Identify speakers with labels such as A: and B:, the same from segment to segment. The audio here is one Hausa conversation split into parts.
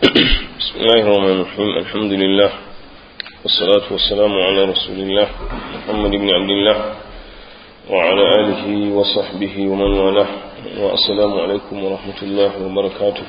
A: بسم الله الرحمن الرحيم الحمد لله والصلاة والسلام على رسول الله محمد بن عبد الله وعلى آله وصحبه ومن والاه والسلام عليكم ورحمة الله وبركاته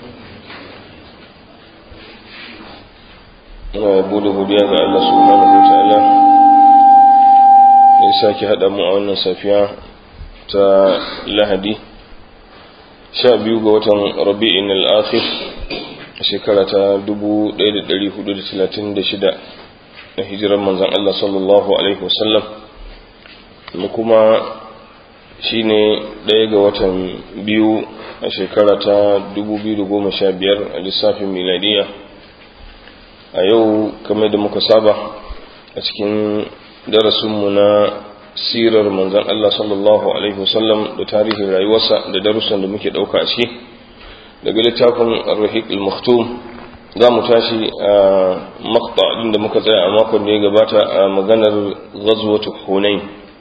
A: muna yabo da godiya ga Allah subhanahu wa ta'ala da ya sake haɗa mu a wannan safiya ta lahadi sha biyu ga watan rabi'in al'akhir a shekara ta 1436 na hijirar manzan Allah sallallahu alaihi wasallam da kuma shi ne ɗaya ga watan biyu a shekara ta 2015 a lissafin miladiya a yau kamar da muka saba a cikin darasinmu na sirar manzan Allah sallallahu Alaihi wasallam da tarihin rayuwarsa da darussan da muke ɗauka a ciki daga littafin rahik al-maktum za mu tashi a makta da muka tsaya a makon da ya gabata a maganar ghazwatu hunain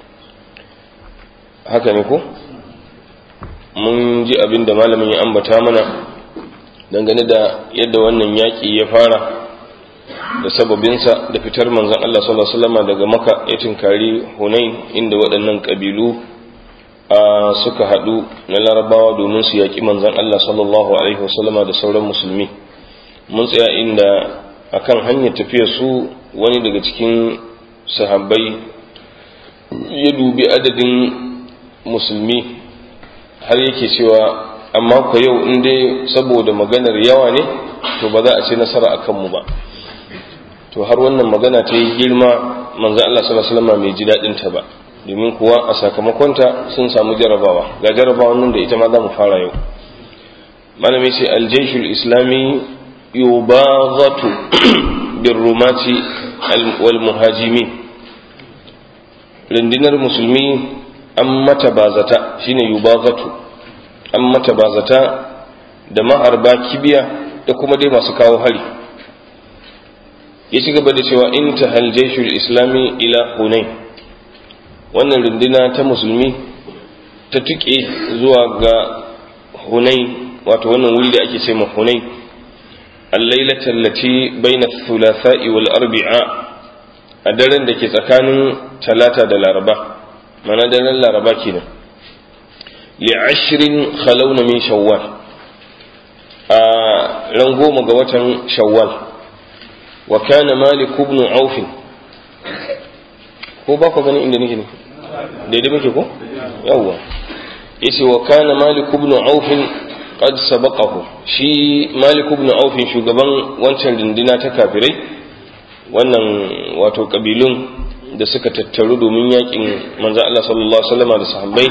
A: haka ne ko mun ji abin da malamin ya ambata mana dangane da yadda wannan yaƙi ya fara da sababinsa da fitar manzan Allah sallallahu Alaihi wasallam daga maka ya tinkari hunain inda waɗannan ƙabilu suka haɗu na larabawa domin su yaƙi manzan Allah sallallahu Alaihi wasallam da sauran musulmi mun tsaya inda akan hanyar tafiya su wani daga cikin sahabbai ya dubi adadin musulmi har yake cewa amma ku yau in dai saboda maganar yawa ne to ba za a ce nasara a kanmu ba to har wannan magana ta yi girma manzan Allah sallallahu alaihi wasallam mai ji dadin ta ba domin kuwa a sakamakonta sun samu jarabawa ga jarabawan nan da ita ma za mu fara yau malami sai aljaishul islami yubaghatu birrumati wal muhajimin rundunar musulmi an mata bazata shine yubaghatu an mata bazata da ma'arba kibiya da kuma dai masu kawo hari ya ci gaba da cewa in ta haljaishul islami ila hunain wannan runduna ta musulmi ta tuke zuwa ga hunain wato wannan wuri da ake ce ma hunain allailatar lati baina thulatha'i wal arbi'a a daren da ke tsakanin talata da laraba mana daren laraba kenan li ashirin khalawna min shawwal a ran goma ga watan shawwal wa kana malik ibn auf ko ba ku gani inda nake ne daidai muke ko yawwa yace wa kana malik ibn auf qad sabaqahu shi malik ibn auf shugaban wancan dindina ta kafirai wannan wato kabilun da suka tattaru domin yakin manzo Allah sallallahu alaihi wasallam da sahabbai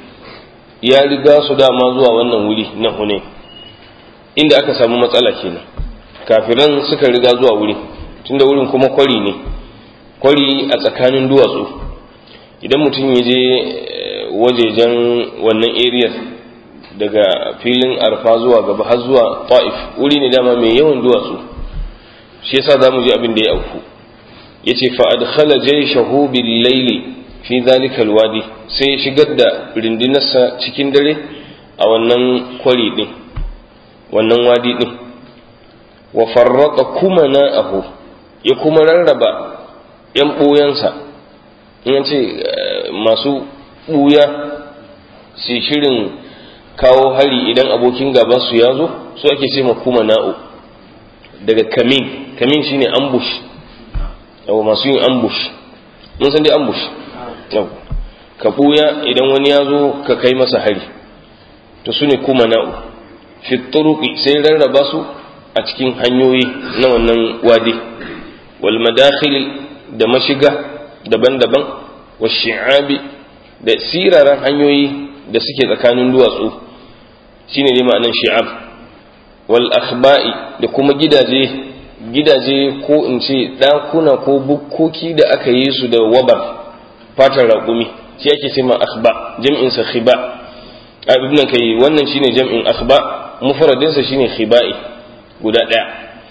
A: ya riga su dama zuwa wannan wuri na Hunain inda aka samu matsala kenan kafiran suka riga zuwa wuri tunda wurin kuma kwari ne kwari a tsakanin duwatsu idan mutum ya je wajejen wannan area daga filin arfa zuwa gaba har zuwa ta'if wuri ne dama mai yawan duwatsu shi yasa za mu ji abin da ya auku ya ce fa'adkhala jayshahu bil laili fi zalika alwadi sai ya shigar da rindinarsa cikin dare a wannan kwari din wannan wadi din wa farraka kuma na'ahu ya kuma rarraba ‘yan ɓoyansa in ce masu ɓuya su shirin kawo hari idan abokin gaba su ya zo su ake ce ma kuma na'u daga kamin kamin shine ambush yau masu yin ambush mun san dai ambush yau ka ɓuya idan wani ya zo ka kai masa hari to su ne kuma na'u fi sai rarraba su a cikin hanyoyi na wannan wadi wal madakhil da mashiga daban-daban wa shi'abi da siraran hanyoyi da suke tsakanin duwatsu shine ne ma'anar shi'ab wal akhba'i da kuma gidaje gidaje ko in ce ɗakuna ko bukkoki da aka yi su da wabar fatar raƙumi shi ake ce ma akhba jam'in sa khiba abin nan kai wannan shine jam'in akhba mufradinsa shine khiba'i guda ɗaya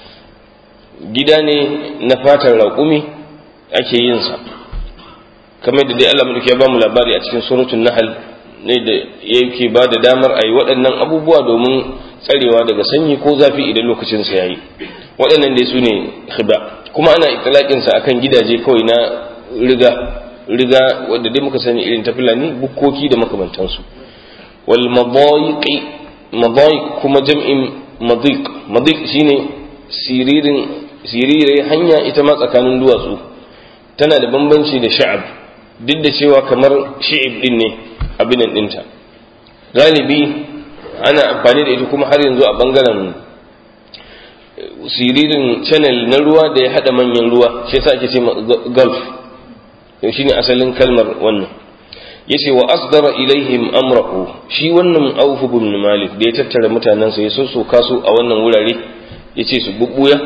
A: gida ne na fatar raƙumi ake yin sa kamar da dai Allah mu ya ba mu labari a cikin suratul nahl ne da yake ba da damar a yi waɗannan abubuwa domin tsarewa daga sanyi ko zafi idan lokacin sa yayi waɗannan dai su ne khiba kuma ana itlaqin sa akan gidaje kawai na riga riga wanda dai muka sani irin ta fulani bukkoki da makamantansu wal madayiqi madayiq kuma jam'in madiq madiq shine siririn sirire hanya ita ma tsakanin duwatsu tana da bambanci da sha'ab duk da cewa kamar shi'ib din ne abinan dinta galibi ana amfani da ita kuma har yanzu a bangaren siririn channel na ruwa da ya hada manyan ruwa shi yasa ake ce gulf shi ne asalin kalmar wannan yace wa asdara ilaihim amrahu shi wannan Auf ibn Malik da ya tattara mutanansa ya sossoka su a wannan wurare yace su bubbuya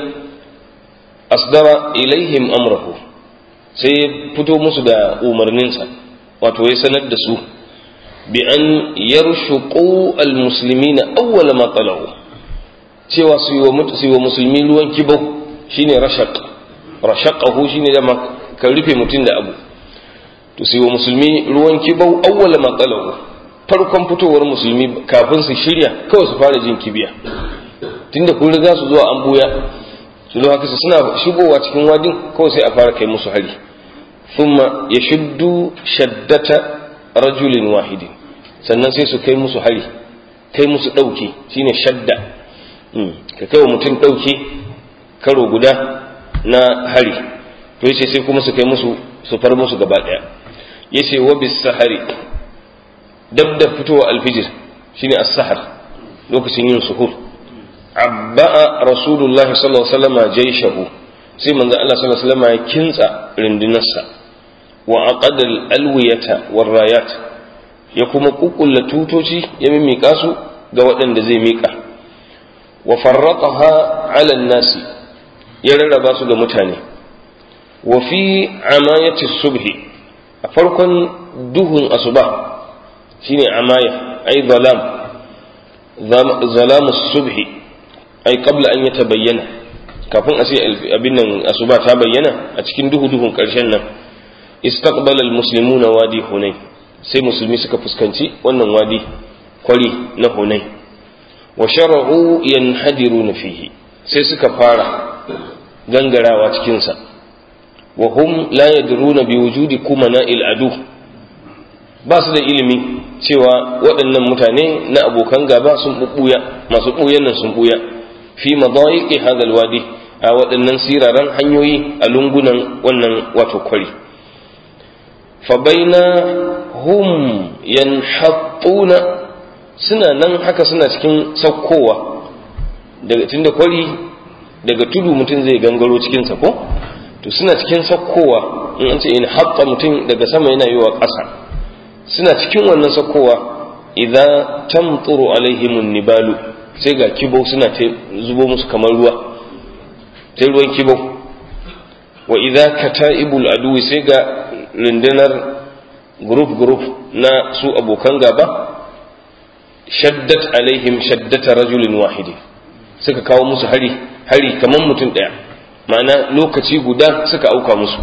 A: asdara ilaihim amrahu sai ya fito musu da umarninsa wato ya sanar da su bi an yarshuqu almuslimina awwala ma talau cewa su yi wa musulmi ruwan kibau shine rashaq rashaqahu shine da ka rufe mutum da abu to sai wa musulmi ruwan kibau awwala ma talau farkon fitowar musulmi kafin su shirya kawai su fara jin kibiya tunda kun riga su zuwa an buya su zo haka suna shigowa cikin wadin kawai sai a fara kai musu hari thumma yashuddu shaddata rajulin wahidin sannan sai su kai musu hari kai musu dauke shine shadda ka kai wa mutum dauke karo guda na hari to yace sai kuma su kai musu su far musu gaba daya yace wa bis sahari dab da fitowa alfijir shine as-sahar lokacin yin suhur abba'a rasulullah sallallahu alaihi wasallam jayshahu sai manzo Allah sallallahu alaihi wasallam ya kintsa rindinarsa wa aqadal alwiyata war rayat ya kuma kukkulla tutoci ya mimika su ga waɗanda zai mika wa farraqaha ala nasi ya rarraba su ga mutane wa fi amayati subhi a farkon duhun asuba shine amaya ay zalam zalamu subhi ay qabla an yatabayyana kafin a sai abin nan asuba ta bayyana a cikin duhu duhun karshen nan istaqbala almuslimuna wadi hunay sai musulmi suka fuskanci wannan wadi kwari na hunay wa shar'u yanhadiruna fihi sai suka fara gangarawa cikin sa wa hum la yadruna bi wujudi kumana'il adu ba su da ilimi cewa waɗannan mutane na abokan gaba sun bubbuya masu buyan nan sun buya fi madayiqi hadha alwadi a waɗannan siraran hanyoyi a lungunan wannan wato kwari fa baina hum yanhattuna suna nan haka suna cikin saukowa daga tunda kwari daga tudu mutum zai gangaro cikin sa ko to suna cikin saukowa in an ce in haɓɓa mutum daga sama yana yi wa ƙasa suna cikin wannan saukowa idan tamturu alaihimun nibalu sai ga kibo suna ta zubo musu kamar ruwa ta ruwan kibo wa idza kata'ibul aduwi sai ga rundunar group group na su abokan gaba shaddat alaihim shaddata rajulin wahidi suka kawo musu hari hari kamar mutum daya ma'ana lokaci guda suka auka musu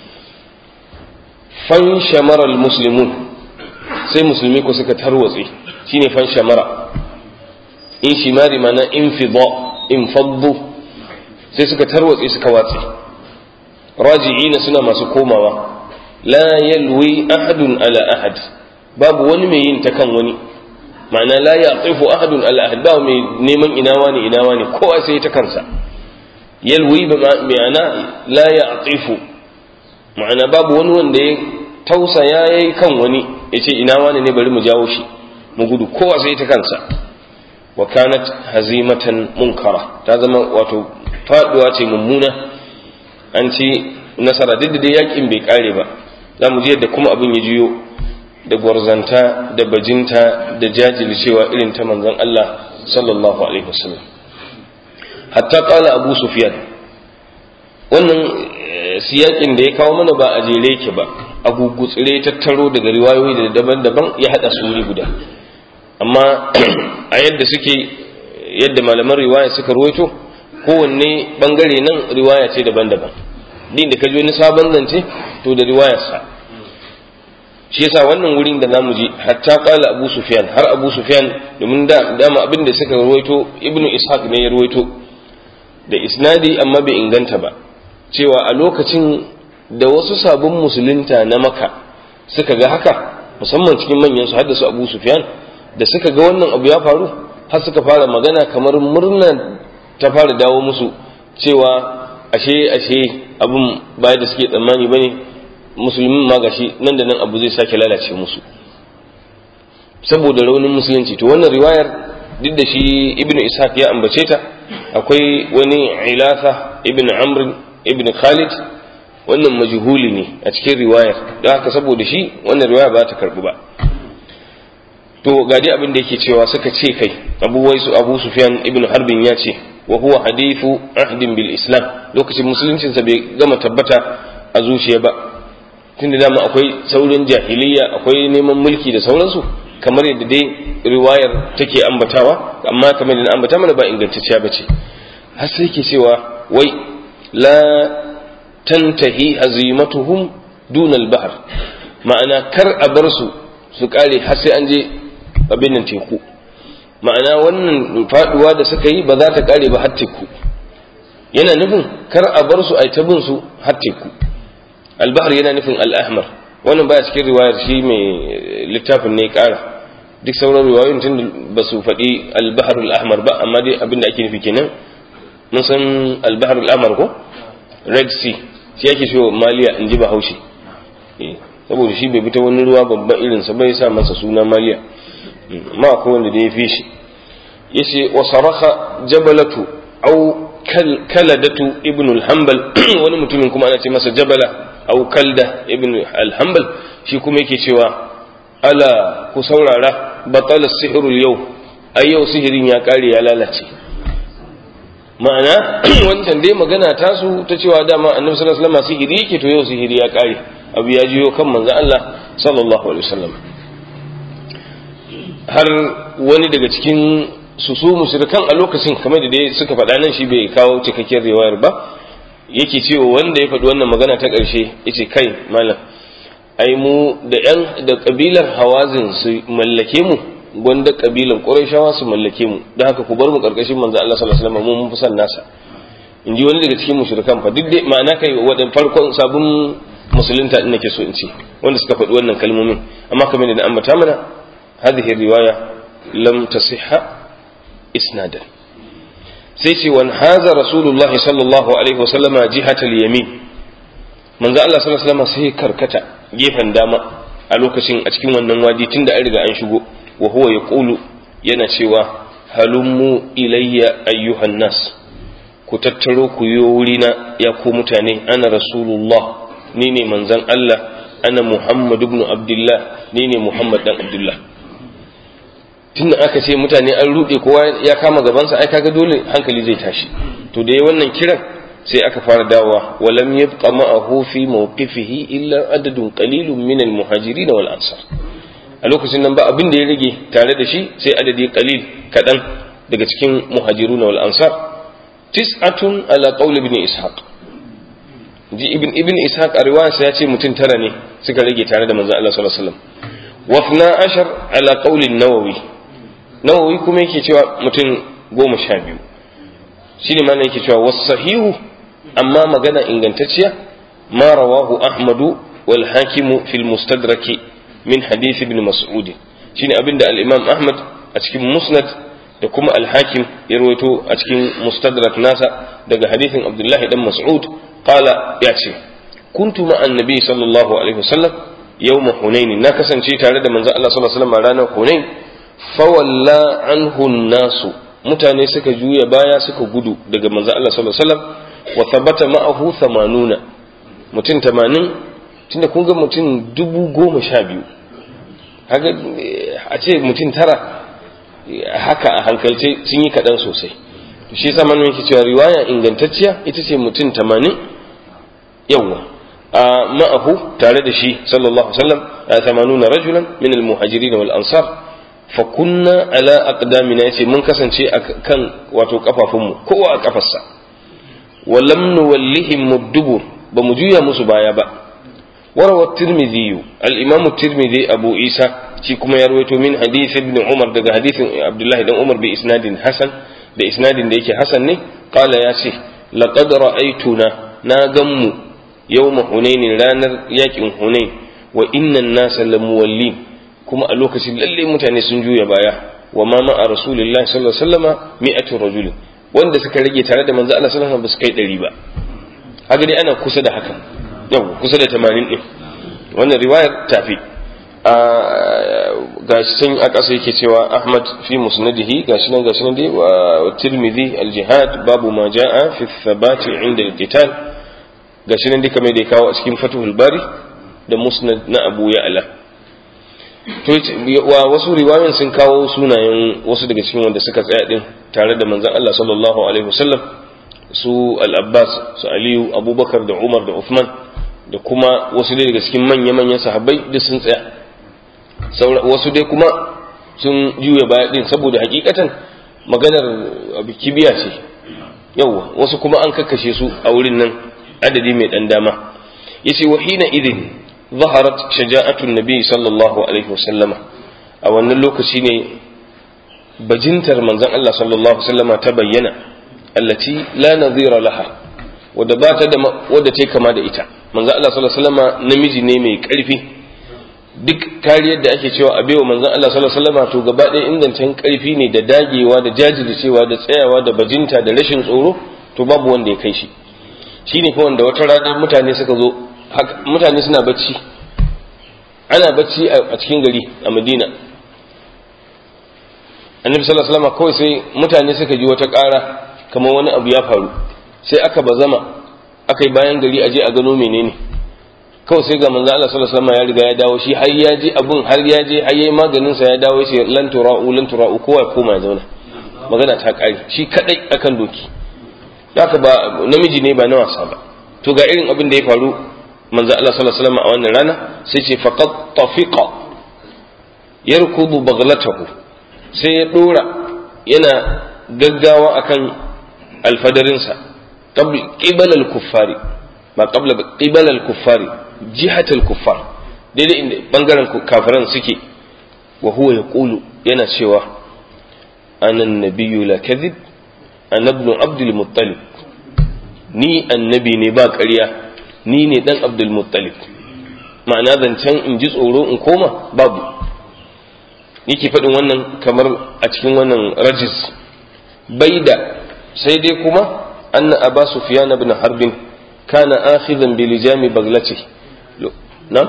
A: fan shamaral muslimun sai musulmi ko suka tarwatse shine fan shamara in shimari mana in fidda in faddu sai suka tarwatse suka watse raji'ina suna masu komawa la yalwi ahadun ala ahad babu wani mai yin ta kan wani ma'ana la yaqifu ahadun ala ahad ba mai neman ina wani ina wani kowa sai ta kansa yalwi ba ma'ana la yaqifu ma'ana babu wani wanda ya tausaya yayi kan wani yace ina wani ne bari mu jawo shi mu gudu kowa sai ta kansa wa kanat hazimatan munkara ta zama wato faduwa ce mummuna an ci nasara duk da yakin bai kare ba za mu ji yadda kuma abin ya juyo da gwarzanta da bajinta da jajircewa irin ta manzon Allah sallallahu alaihi wasallam hatta kala abu sufyan wannan siyakin da ya kawo mana ba a jere yake ba a gugutsire tattaro daga riwayoyi da daban-daban ya hada su guda amma a yadda suke yadda malaman riwaya suka ruwaito kowanne bangare nan riwaya ce daban-daban din da ka ji wani sabon zance to da riwayarsa shi yasa wannan wurin da zamu ji hatta qala abu sufyan har abu sufyan domin da dama abin da suka ruwaito ibnu ishaq ne ya ruwaito da isnadi amma bai inganta ba cewa a lokacin da wasu sabon musulunta na maka suka ga haka musamman cikin manyan su haddasa abu sufyan da suka ga wannan abu ya faru har suka fara magana kamar murna ta fara dawo musu cewa ashe ashe abin baya da suke tsammani bane musulmin ma gashi nan da nan abu zai sake lalace musu saboda raunin musulunci to wannan riwayar duk da shi ibnu ishaq ya ambace ta akwai wani ilafa ibnu amr ibnu khalid wannan majhuli ne a cikin riwayar don haka saboda shi wannan riwaya ba ta karbu ba to ga dai abin da yake cewa suka ce kai abu waisu abu sufyan ibnu harbin ya ce wa huwa hadithu ahdin bil islam lokacin musuluncinsa bai gama tabbata a zuciya ba tun da dama akwai saurin jahiliya akwai neman mulki da sauransu kamar yadda dai riwayar take ambatawa amma kamar yadda ambata mana ba ingantacciya bace har sai ke cewa wai la tantahi hazimatuhum dun al-bahr ma'ana kar a bar su su kare har sai an je abin nan teku ma'ana wannan faduwa da suka yi ba za ta kare ba har teku yana nufin kar a bar su ai ta bin su har teku albahar yana nufin al'ahmar wannan baya cikin riwayar shi mai littafin ne kara duk sauran riwayoyin tun ba su faɗi albahar al'ahmar ba amma dai abin da ake nufi kenan mun san albahar al'ahmar ko red sea shi ake so maliya in ji bahaushe saboda shi bai bi ta wani ruwa babban irinsa bai sa masa suna maliya ma akwai wanda da ya fi shi yace wa saraka jabalatu au kaladatu ibn al-hanbal wani mutumin kuma ana ce masa jabala au kalda ibn al-hanbal shi kuma yake cewa ala ku saurara batala sihirul yau ai yau sihirin ya kare ya lalace ma'ana wancan dai magana tasu ta cewa dama annabi sallallahu alaihi wasallam sihiri yake to yau sihiri ya kare abu ya jiyo kan manzon Allah sallallahu alaihi wasallam har wani daga cikin su su mushrikan a lokacin kamar da dai suka faɗa nan shi bai kawo cikakken riwayar ba yake cewa wanda ya faɗi wannan magana ta ƙarshe yace kai malam ai mu da yan da kabilar hawazin su mallake mu gwanda kabilar qurayshawa su mallake mu don haka ku bar mu karkashin manzo Allah sallallahu alaihi wasallam mun fi san nasa in ji wani daga cikin mushrikan fa duk dai ma'ana kai wadan farkon sabon musulunta din nake so in ce wanda suka faɗi wannan kalmomin amma kamar da ambata mana hadhihi riwaya lam tasihha isnadan sai ce wan haza rasulullah sallallahu alaihi wasallama jihatal yamin manzo Allah sallallahu alaihi wasallam sai karkata gefen dama a lokacin a cikin wannan wadi tunda an riga an shigo wa huwa yaqulu yana cewa halummu ilayya ayyuhan nas ku tattaro ku yo wurina ya ku mutane ana rasulullah ni ne manzon Allah ana muhammad ibn abdullah ni ne muhammad dan abdullah tunda aka ce mutane an rude kowa ya kama gabansa ai kaga dole hankali zai tashi to da wannan kiran sai aka fara dawowa walam yabqa ma'ahu fi mawqifihi illa adadun qalilun min al-muhajirin wal ansar a lokacin nan ba abin da ya rage tare da shi sai adadi qalil kadan daga cikin muhajirun wal ansar tis'atun ala qawl ibn ishaq ji ibn ibn ishaq a riwayarsa ya ce mutum tara ne suka rage tare da manzon Allah sallallahu alaihi wasallam wa 12 ala qawl an-nawawi nawawi kuma yake cewa mutum goma sha biyu shi ne mana yake cewa wasu sahihu amma magana ingantacciya ma rawahu ahmadu wal hakimu fil mustadraki min hadith ibn mas'ud shine abinda al-imam ahmad a cikin musnad da kuma al-hakim ya rawaito a cikin mustadrak nasa daga hadithin abdullahi dan mas'ud qala ya ce kuntu ma annabi sallallahu alaihi wasallam yawma hunain na kasance tare da manzo Allah sallallahu alaihi wasallam ranar hunain fawalla anhu nasu mutane suka juya baya suka gudu daga manzo Allah sallallahu alaihi wasallam wa thabata ma'ahu 80 mutum 80 tunda kun ga mutum dubu goma sha biyu haka a ce mutum tara haka a hankalce sun yi kaɗan sosai to shi yasa manuwa yake cewa riwaya ingantacciya ita ce mutum 80 yawa a ma'ahu tare da shi sallallahu alaihi wasallam 80 rajulan min al-muhajirin wal ansar fakunna ala aqdamina yace mun kasance a kan wato kafafunmu kowa a kafarsa walam nuwallihim mudubur ba mu juya musu baya ba وروى الترمذي الإمام الترمذي أبو عيسى كما يروي من حديث ابن عمر ده حديث عبد الله بن عمر بإسناد حسن بإسناد ديك حسن ne قال يا شيخ لقد رأيتنا ناغم يوم حنين ranar yakin hunain wa inna an-nasa lamuwallin kuma a lokacin lalle mutane sun juya baya wa ma ma'a rasulillahi sallallahu alaihi wasallama mi'atu rajulin wanda suka rage tare da manzo Allah sallallahu alaihi wasallam ba su kai 100 ba haka dai ana kusa da haka yau kusa da 80 din wannan riwayar tafi gashi sun a ƙasa yake cewa Ahmad fi musnadihi gashi nan gashi nan dai wa Tirmidhi al-Jihad babu ma jaa fi thabati inda al-qital gashi nan dai kamar da ya kawo a cikin Fathul Bari da Musnad na Abu Ya'la to wa wasu riwayoyin sun kawo sunayen wasu daga cikin wanda suka tsaya din tare da manzon Allah sallallahu alaihi wasallam su al-Abbas su Aliyu Abubakar da Umar da Uthman da kuma wasu dai daga cikin manya-manyan sahabbai duk sun tsaya wasu dai kuma sun juya baya din saboda hakikatan maganar abu kibiya ce yawwa wasu kuma an kakkashe su a wurin nan adadi mai dan dama yace wa hina idin zaharat shaja'atun nabi sallallahu alaihi wasallama a wannan lokaci ne bajintar manzon Allah sallallahu alaihi wasallama ta bayyana allati la nadhira laha wadda ba ta da wadda ta kama da ita manzon Allah sallallahu alaihi wasallama namiji ne mai karfi duk kariyar da ake cewa a baiwa manzon Allah sallallahu alaihi wasallama to gaba ɗaya ingancin karfi ne da dagewa da jajircewa da tsayawa da bajinta da rashin tsoro to babu wanda ya kai shi shine fa wanda wata rana mutane suka zo mutane suna bacci ana bacci a cikin gari a Madina annabi sallallahu alaihi wasallam kawai sai mutane suka ji wata ƙara kamar wani abu ya faru sai aka bazama aka yi bayan gari aje a gano menene kawai sai ga manzo Allah sallallahu alaihi wasallam ya riga ya dawo shi har ya ji abun har ya je har yayi maganin sa ya dawo sai lan tura'u lan tura'u kowa ya koma ya zauna magana ta kare shi kadai akan doki haka ba namiji ne ba na wasa ba to ga irin abin da ya faru manzo Allah sallallahu alaihi wasallam a wannan rana sai ce faqad tafiqa yarkudu baghlatahu sai ya dora yana gaggawa akan alfadarinsa qibala al-kuffari ba qabla qibala al-kuffari jihat al-kuffar daidai inda bangaren kafiran suke wa huwa yaqulu yana cewa ana an-nabiyyu la kadhib ana ibn abdul muttalib ni annabi ne ba ƙarya ni ne dan abdul muttalib ma'ana zancen in ji tsoro in koma babu yake faɗin wannan kamar a cikin wannan rajis baida sai dai kuma anna aba sufyan ibn harbin kana akhidhan bi lijami baglati na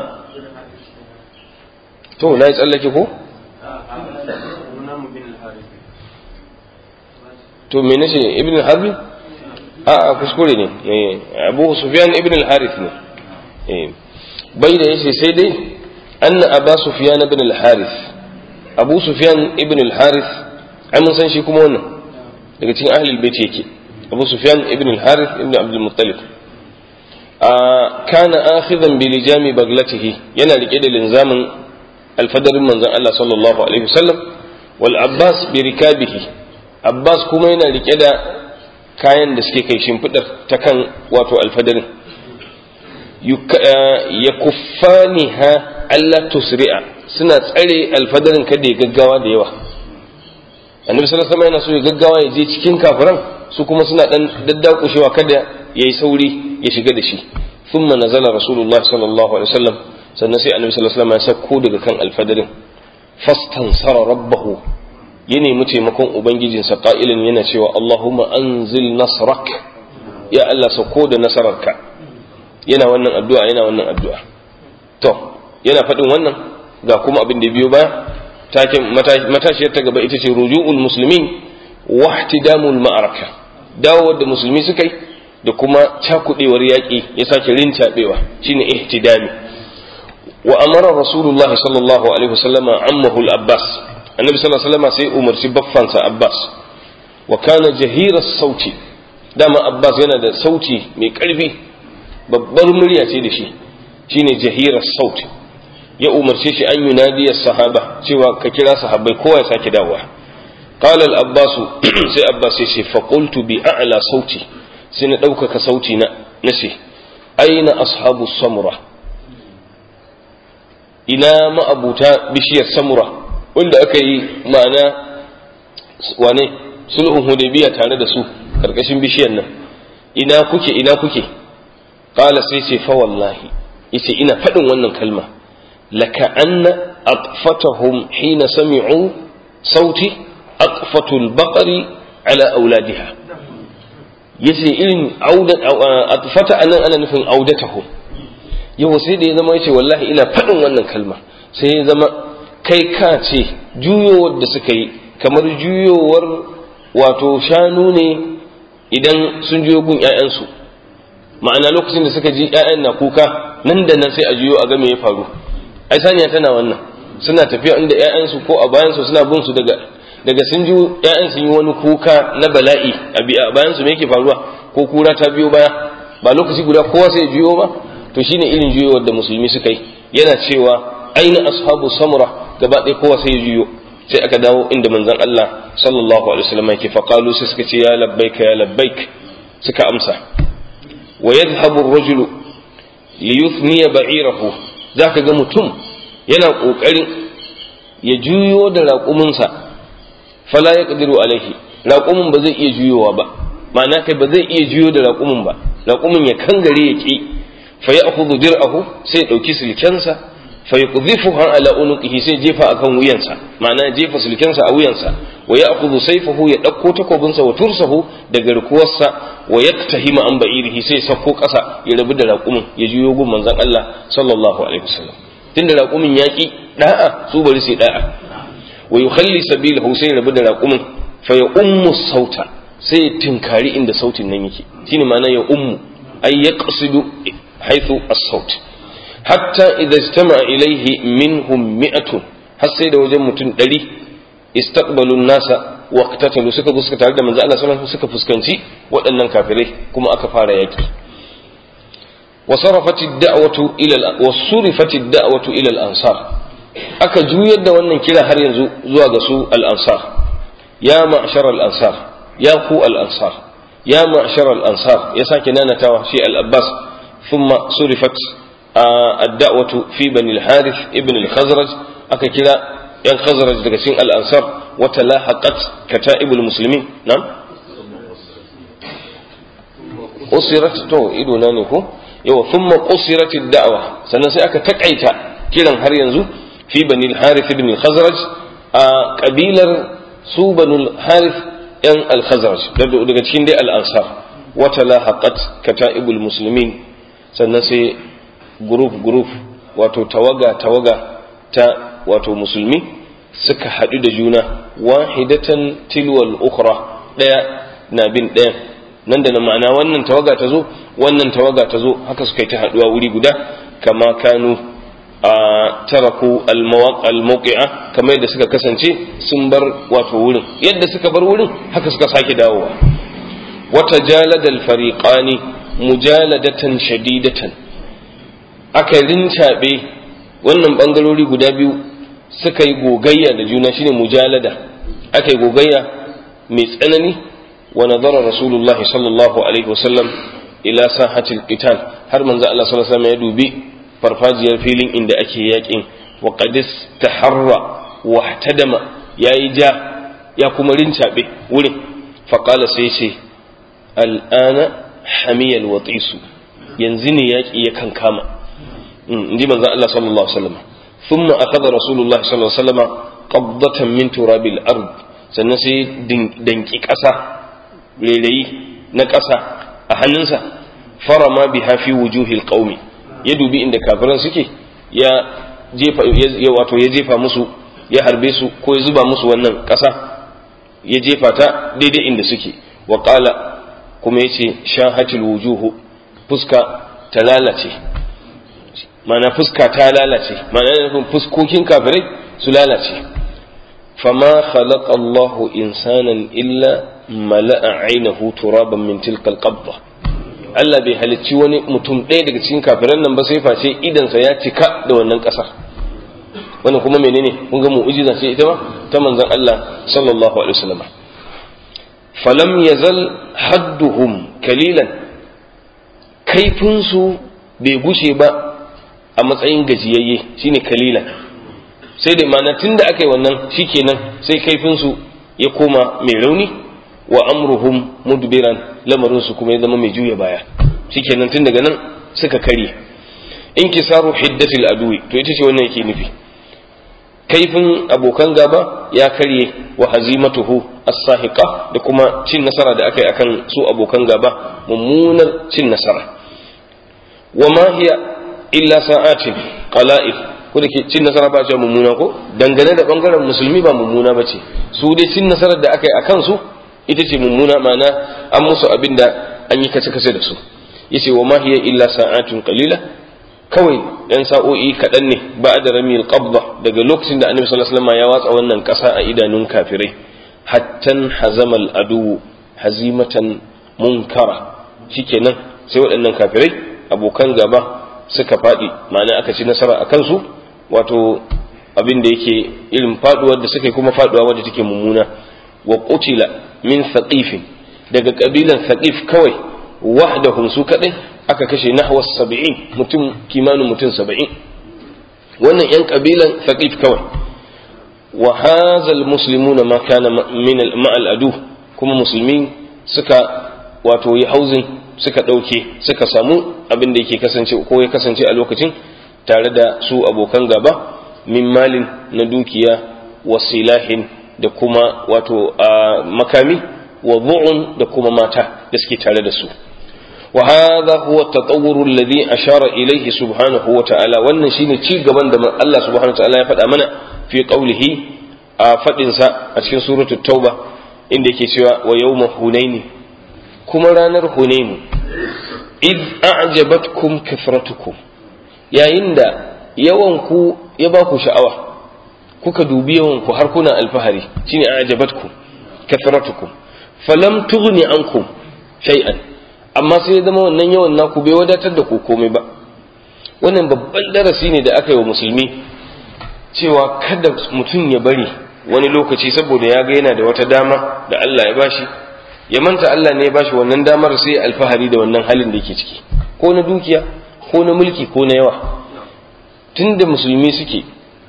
A: to na yi tsallake ko to me nace ibn harbi a a kuskure ne abu sufyan ibn al-harith ne baida yace sai dai anna aba sufyan ibn al-harith abu sufyan ibn al-harith ai mun san shi kuma wannan daga cikin ahlul bait yake abu sufyan ibn al-harith ibn abdul muttalib kana akhidhan bi lijami baglatihi yana rike da linzamin alfadarin manzon Allah sallallahu alaihi wasallam wal abbas bi rikabihi abbas kuma yana rike da kayan da suke kai shimfidar ta kan wato alfadarin ya kuffaniha Allah tusri'a suna tsare alfadarin kada ya gaggawa da yawa annabi sallallahu alaihi yana so ya gaggawa ya je cikin kafiran su kuma suna dan daddakushewa kada yayi sauri ya shiga da shi thumma nazala rasulullahi sallallahu alaihi wasallam sannan sai annabi sallallahu alaihi wasallam ya sauko daga kan alfadarin fastansara rabbahu ya nemi taimakon ubangijinsa qa'ilin yana cewa allahumma anzil nasrak ya Allah sauko da nasararka yana wannan addu'a yana wannan addu'a to yana faɗin wannan ga kuma abin da biyo baya taken matashiyar ta gaba ita ce ruju'ul muslimin wa ihtidamul ma'araka dawo da musulmi suka yi da kuma cakudewar yaƙi ya sake rincaɓewa shine ihtidami wa amara rasulullahi sallallahu alaihi wasallama ammahu al-abbas annabi sallallahu alaihi wasallama sai umarci baffansa abbas wa kana jahira sauti dama abbas yana da sauti mai ƙarfi babbar murya ce da shi shine jahira sauti ya umarce shi an yunadiya sahaba cewa ka kira sahabbai kowa ya sake dawowa qala al abbas sai abbas ya ce fa qultu bi a'la sauti sai na ɗaukaka sauti na nace aina ashabu samura ina ma'abuta bishiyar samura wanda aka yi ma'ana wane sulhun hudaybiya tare da su karkashin bishiyar nan ina kuke ina kuke qala sai ce fa wallahi yace ina faɗin wannan kalma laka anna atfatahum hina sami'u sauti atfatul baqari ala auladiha yace irin auda atfata anan ana nufin audatahum yau sai da ya zama yace wallahi ina faɗin wannan kalma sai ya zama kai ka ce juyowar da suka yi kamar juyowar wato shanu ne idan sun juyo gun 'ya'yansu ma'ana lokacin da suka ji 'ya'yan na kuka nan da nan sai a juyo a ga me ya faru ai saniya tana wannan suna tafiya inda 'ya'yansu ko a bayansu suna bin su daga daga sun ji 'ya'yan sun yi wani kuka na bala'i a bayansu me yake faruwa ko kura ta biyo baya ba lokaci guda kowa sai ya juyo ba to shine irin juyowar da musulmi suka yi yana cewa aina ashabu samura gaba ɗaya kowa sai ya juyo sai aka dawo inda manzon Allah sallallahu alaihi wasallam yake fa qalu sai suka ce ya labbaika ya labbaik suka amsa wa yadhhabu ar-rajulu li yuthniya ba'irahu zaka ga mutum yana kokarin ya juyo da raƙuminsa fala yaqdiru alaihi raƙumin ba zai iya juyowa ba ma'ana kai ba zai iya juyo da raƙumin ba raƙumin ya kangare ya ki fa ya'khudhu dir'ahu sai ya dauki silkensa فيقذفها على عنقه sai jefa akan wuyansa ma'ana jefa sulkensa a wuyansa wa ya'khudhu sayfahu ya dauko takobinsa wa tursahu da garkuwarsa wa yaktahima an ba'irihi sai sako kasa ya rabu da raƙumin ya juyo gun manzon Allah sallallahu alaihi wasallam tunda raƙumin yaki da'a su bari sai da'a wa yukhalli sabilahu sai rabu da raƙumin fa ya ummu sauta sai ya tinkari inda sautin nan yake shine ma'ana ya ummu ay yaqsidu haythu as-saut hatta idza ijtama ilaihi minhum mi'atun har sai da wajen mutum ɗari istaqbalu nasa wa qatatalu suka zo suka tare da manzo Allah sallallahu alaihi suka fuskanci waɗannan kafirai kuma aka fara yaki wa sarafat ad-da'watu ila wa surifat ad-da'watu ila al-ansar aka juyar da wannan kira har yanzu zuwa ga su al-ansar ya ma'shar al-ansar ya ku al-ansar ya ma'shar al-ansar ya sake nanatawa shi al-abbas thumma surifat الدعوة في بني الحارث ابن الخزرج أككلا ين خزرج دقسين الأنصار وتلاحقت كتائب المسلمين نعم قصرت تو إدو نانيكو يو ثم قصرت الدعوة سنسي أكا تكعيتا كلا هر ينزو في بني الحارث ابن الخزرج قبيلة سو بني الحارث ين الخزرج دقسين دي الأنصار وتلاحقت كتائب المسلمين سنسي guruf-guruf wato tawaga-tawaga ta wato musulmi suka haɗu da juna wahidatan tilwal ukhra ɗaya na bin ɗaya nan da na ma'ana wannan tawaga ta zo wannan tawaga ta zo haka suka yi ta haɗuwa wuri guda kama kanu a taraku al-mawqi'a kamar yadda suka kasance sun bar wato wurin yadda suka bar wurin haka suka sake dawowa wata jaladal fariqani mujaladatan shadidatan aka rincaɓe wannan ɓangarori guda biyu suka yi gogayya da juna shine mujalada aka yi gogayya mai tsanani wa nazara rasulullahi sallallahu alaihi wasallam ila sahatil qital har manzo Allah sallallahu alaihi wasallam ya dubi farfajiyar filin inda ake yakin wa qadis taharra wa ihtadama yayi ja ya kuma rincaɓe wurin faqala sai ce al'ana hamiyal watisu yanzu ne yaƙi ya kan kama in ji manzan Allah sallallahu Alaihi wasallam thumma akhadha rasulullah sallallahu Alaihi wasallam qabdatan min turabil ard sannan sai danki ƙasa rairayi na ƙasa a hannunsa farama biha fi wujuhil qaumi ya dubi inda kafiran suke ya jefa ya wato ya jefa musu ya harbe su ko ya zuba musu wannan ƙasa ya jefa ta daidai inda suke wa qala kuma yace shahatil wujuhu fuska ta lalace mana fuska ta lalace mana nufin fuskokin kafirai su lalace fama khalaqa Allahu insanan illa mala'a ainihu turaban min tilkal qabda Allah bai halicci wani mutum ɗaya daga cikin kafiran nan ba sai face idansa ya cika da wannan ƙasar wannan kuma menene kun ga mu'jiza ce ita ma ta manzon Allah sallallahu alaihi wasallam falam yazal hadduhum kalilan kaifinsu bai gushe ba a matsayin gajiyayye shine kalilan sai da ma'ana tun da aka yi wannan shikenan sai kaifinsu ya koma mai rauni wa amruhum mudbiran lamarinsu kuma ya zama mai juya baya shikenan tun daga nan suka karye inkisaru hiddatil adui to ita ce wannan yake nufi kaifin abokan gaba ya karye wa hazimatuhu as-sahiqa da kuma cin nasara da aka yi akan su abokan gaba mummunar cin nasara wa ma hiya illa sa'atin qala'il ko da ke cin nasara ba ce mummuna ko dangane da bangaren musulmi ba mummuna ba ce su dai cin nasarar da aka yi a kansu ita ce mummuna ma'ana an musu abin da an yi kace kace da su yace wa ma hiya illa sa'atun qalila kawai yan sa'o'i kaɗan ne ba da ramil qabda daga lokacin da annabi sallallahu alaihi wasallam ya watsa wannan ƙasa a idanun kafirai hattan hazamal adu hazimatan munkara shikenan sai waɗannan kafirai abokan gaba suka faɗi ma'ana aka ci nasara a kansu wato abin da yake irin faduwar da suka yi kuma faduwa wadda take mummuna wa qutila min thaqifin daga kabilan thaqif kawai wahdahum su kadai aka kashe nahwa 70 mutum kimanin mutum 70 wannan yan kabilan thaqif kawai wa hadha almuslimuna ma kana min ma'al adu kuma musulmi suka wato yi hauzin suka ɗauke suka samu abin da yake kasance ko ya kasance a lokacin tare da su abokan gaba min malin na dukiya wa silahin da kuma wato a makami wa zu'un da kuma mata da suke tare da su wa hadha huwa at-tatawwur alladhi ashara ilayhi subhanahu wa ta'ala wannan shine ci gaban da Allah subhanahu wa ta'ala ya faɗa mana fi qawlihi a fadin sa a cikin suratul tauba inda yake cewa wa yawma hunaini kuma ranar hunainu id a'jabatkum kathratukum yayin da yawan ku ya ba ku sha'awa kuka dubi yawan ku har kuna alfahari shine a'jabatkum kathratukum falam tughni ankum shay'an amma sai ya zama wannan yawan naku bai wadatar da ku komai ba wannan babban darasi ne da aka yi wa musulmi cewa kada mutum ya bari wani lokaci saboda ya ga yana da wata dama da Allah ya bashi ya manta Allah ne ya bashi wannan damar sai alfahari da wannan halin da yake ciki ko na dukiya ko na mulki ko na yawa tunda musulmi suke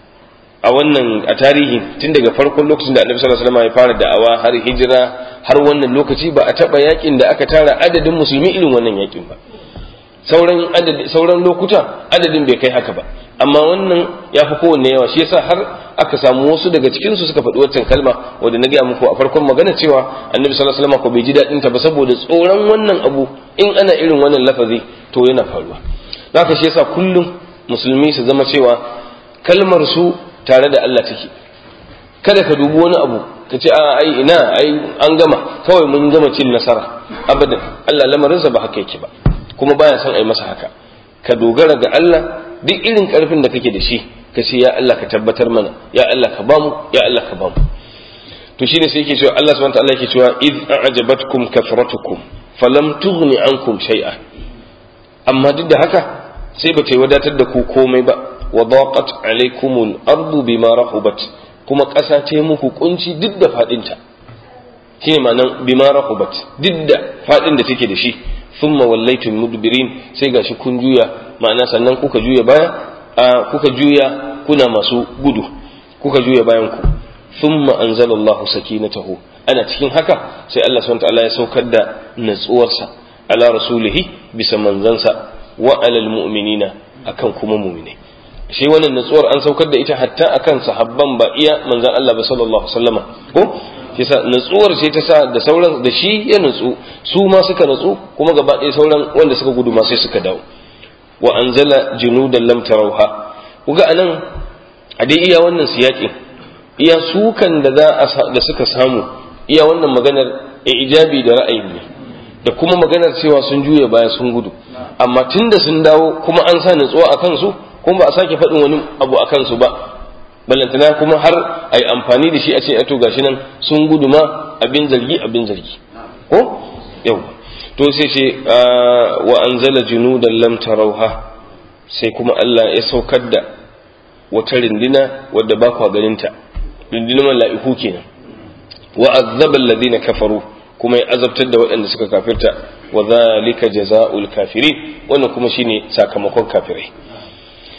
A: a wannan a tarihi tun daga farkon lokacin da annabi sallallahu alaihi wasallam ya fara da'awa har hijira har wannan lokaci ba a taba yakin da aka tara adadin musulmi irin wannan yakin ba sauran adadi sauran lokuta adadin bai kai haka ba amma wannan ya fi kowanne yawa shi yasa har aka samu wasu daga cikin su suka faɗi waccan kalma wanda na gaya muku a farkon magana cewa annabi sallallahu alaihi wasallam ko bai ji daɗin ta ba saboda tsoron wannan abu in ana irin wannan lafazi to yana faruwa haka shi yasa kullum musulmi su zama cewa kalmar su tare da Allah take kada ka dubi wani abu ka ce a ai ina ai an gama kawai mun gama cin nasara abadan Allah lamarinsa ba haka yake ba kuma baya son ai masa haka ka dogara ga Allah duk irin karfin da kake da shi ka ce ya Allah ka tabbatar mana ya Allah ka bamu ya Allah ka bamu to shine sai yake cewa Allah subhanahu wa ta'ala yake cewa id a'jabatkum kathratukum falam tughni ankum shay'a amma duk da haka sai ba ta yi wadatar da ku komai ba wa daqat alaykumul ardu bima rahubat kuma ƙasa ta yi muku kunci duk da fadinta shine ma'anan bima rahubat duk da fadin da take da shi thumma wallaytum mudbirin sai gashi kun juya ma'ana sannan kuka juya baya a kuka juya kuna masu gudu kuka juya bayan ku thumma anzalallahu sakinatahu ana cikin haka sai Allah subhanahu wa ta'ala ya saukar da natsuwarsa ala rasulihi bisa manzansa wa alal mu'minina akan kuma mu'minai shi wannan natsuwar an saukar da ita hatta akan sahabban ba iya manzan Allah ba sallallahu alaihi wasallama ko kisa natsuwar ce ta sa da sauran da shi ya natsu su ma suka natsu kuma gaba ɗaya sauran wanda suka gudu ma sai suka dawo wa anzala junudan lam tarawha kuga anan a dai iya wannan siyaki iya sukan da za da suka samu iya wannan maganar ijabi da ra'ayi ne da kuma maganar cewa sun juya baya sun gudu amma tunda sun dawo kuma an sa natsuwa a kansu kuma ba a sake faɗin wani abu a kansu ba ballantana kuma har a yi amfani da shi a ce to gashi nan sun gudu ma abin zargi abin zargi ko yau to sai ce wa anzala junudan lam tarauha sai kuma Allah ya saukar da wata rindina wadda ba kwa ganinta rindinar mala'iku kenan wa azzaba alladhina kafaru kuma ya azabtar da waɗanda suka kafirta wa zalika jazaa'ul kafirin wannan kuma shine sakamakon kafirai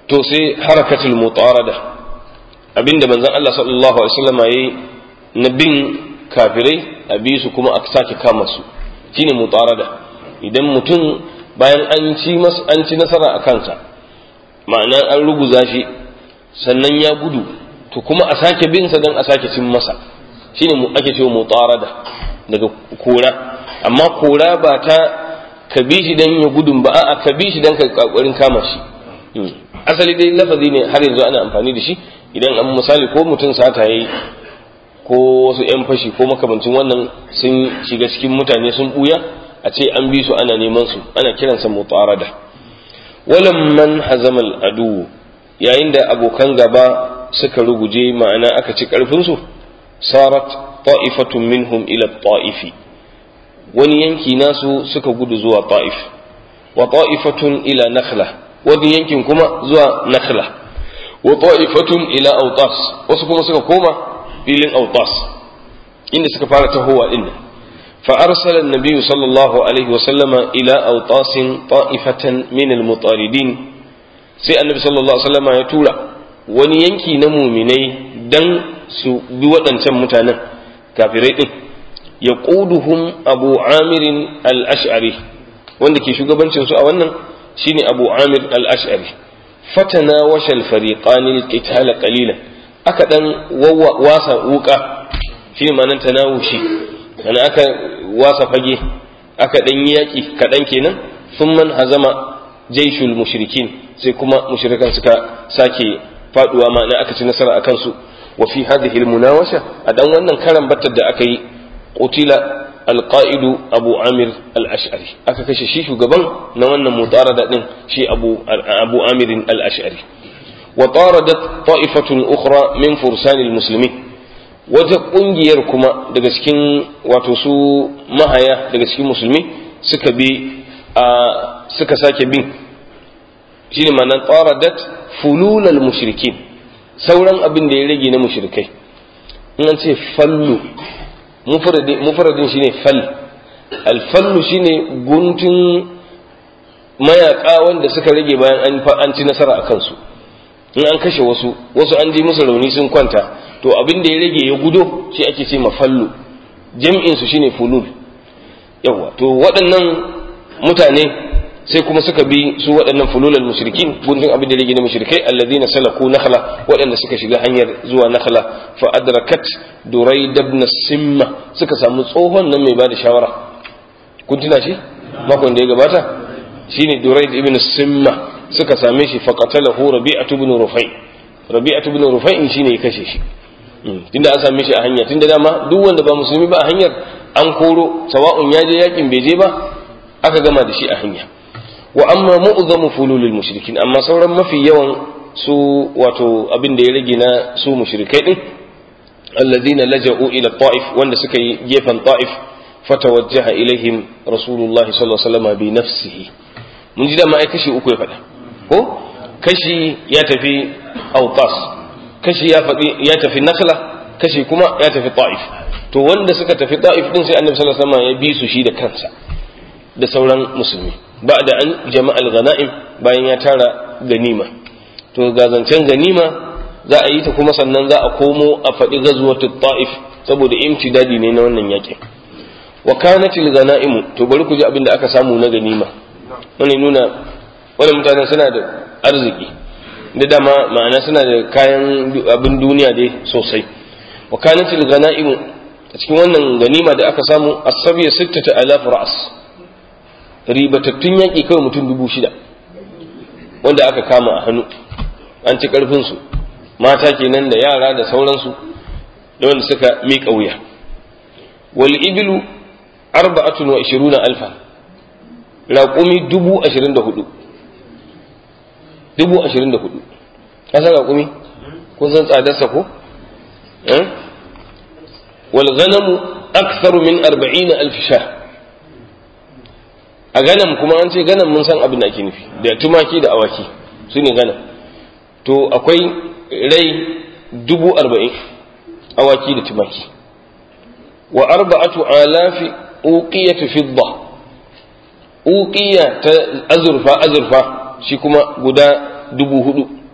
A: to sai harakatul mutarada abinda manzon Allah sallallahu alaihi wasallam yayi na bin kafirai a bi su kuma a sake kama su shine mutarada idan mutum bayan an ci an ci nasara a kansa ma'ana an ruguza shi sannan ya gudu to kuma a sake bin sa dan a sake cin masa shine mu ake cewa mutarada daga kora amma kora ba ta ka bi shi dan ya gudun ba a'a ka bi shi dan ka kokarin kama shi asali dai lafazi ne har yanzu ana amfani da shi idan an misali ko mutum sata yayi ko wasu yan fashi ko makamancin wannan sun shiga cikin mutane sun buya a ce an bi su ana neman su ana kiransa mutarada walam man hazamal adu yayin da abokan gaba suka ruguje ma'ana aka ci karfin su sarat ta'ifatun minhum ila ta'ifi wani yanki nasu suka gudu zuwa ta'if wa ta'ifatun ila nakhla wani yankin kuma zuwa nakhla wa ta'ifatun ila autas wasu kuma suka koma filin autas inda suka fara tahowa din فأرسل النبي صلى الله عليه وسلم إلى أوطاس طائفة من المطاردين sai annabi sallallahu alaihi wasallam ya tura wani yanki na muminai dan su bi waɗancan mutanen kafirai din ya ƙuduhum abu amirin al-ash'ari wanda ke shugabancin su a wannan shine abu amir al-ash'ari fatana washal fariqani al-qitala qalilan aka dan wasa wuka shine ma'anar tanawushi ana aka wasa fage aka dan yaki kadan kenan man hazama jaishul mushrikin sai kuma mushrikan suka sake faduwa ma'ana aka ci nasara akan su wa fi hadhihi al-munawasha a dan wannan karan battar da aka yi qutila القائد أبو عامر الأشعري aka kashe shi shugaban na wannan mutarada din shi Abu Abu Amir al-Ash'ari wa taradat ta'ifatun ukhra min fursan al-muslimin wata kungiyar kuma daga cikin wato su mahaya daga cikin musulmi suka bi suka sake bin shine ma'anar taradat fulul al-mushrikin sauran abin da ya rage na mushrikai in an ce fallu mufradin shine fal alfallu shine guntun mayaka wanda suka rage bayan an ci nasara a kansu in an kashe wasu wasu an ji musu rauni sun kwanta to abin da ya rage ya gudo shi ake ce mafallu jam'in su shine fulul yawa to waɗannan mutane sai kuma suka bi su waɗannan fululal mushrikin guntun abin da ya rage na mushrikai alladhina salaku nakhla waɗanda suka shiga hanyar zuwa nakhla fa adrakat duraid ibn simma suka samu tsohon nan mai bada shawara kun tuna shi makon da ya gabata shine duraid ibn simma suka same shi fa qatalahu rabi'atu ibn rufai rabi'atu ibn rufai shine ya kashe shi tunda an same shi a hanya tunda dama duk wanda ba musulmi ba a hanyar an koro sawa'un ya je yakin bai je ba aka gama da shi a hanya wa amma mu'zamu fululil mushrikin amma sauran mafi yawan su wato abin da ya rage na su mushrikai din alladhina laja'u ila ta'if wanda suka yi gefen ta'if fatawajjaha ilaihim rasulullahi sallallahu alaihi wasallam bi nafsihi mun ji da ma ai kashi uku ya faɗa ko kashi ya tafi autas kashi ya faɗi ya tafi nakhla kashi kuma ya tafi ta'if to wanda suka tafi ta'if din sai annabi sallallahu alaihi wasallam ya bi su shi da kansa da sauran musulmi ba da an jama'al ghana'im bayan ya tara ganima to ga zancen ganima za a yi ta kuma sannan za a komo a faɗi ghazwatul ta'if saboda imtidadi ne na wannan yakin wa kanatil ghana'im to bari ku ji abin da aka samu na ganima wani nuna wani mutanen suna da arziki da dama ma'ana suna da kayan abin duniya dai sosai wa kanatil ghana'im a cikin wannan ganima da aka samu asabiya sittata alaf ra'as ribatattun yaƙi kawai mutum dubu shida wanda aka kama a hannu an ci ƙarfinsu mata kenan da yara da sauransu da wanda suka miƙa wuya wal ibilu arba'atun wa ishiruna alfa raƙumi dubu ashirin da hudu dubu ashirin da hudu ka san raƙumi kun san tsadarsa ko wal ganamu aktharu min arba'ina alf shah a ganam kuma an ce ganam mun san abin da ake nufi da tumaki da awaki su ne ganam to akwai rai dubu arba'in awaki da tumaki wa arba'atu alafi uqiyatu fidda uqiya ta azurfa azurfa shi kuma guda dubu hudu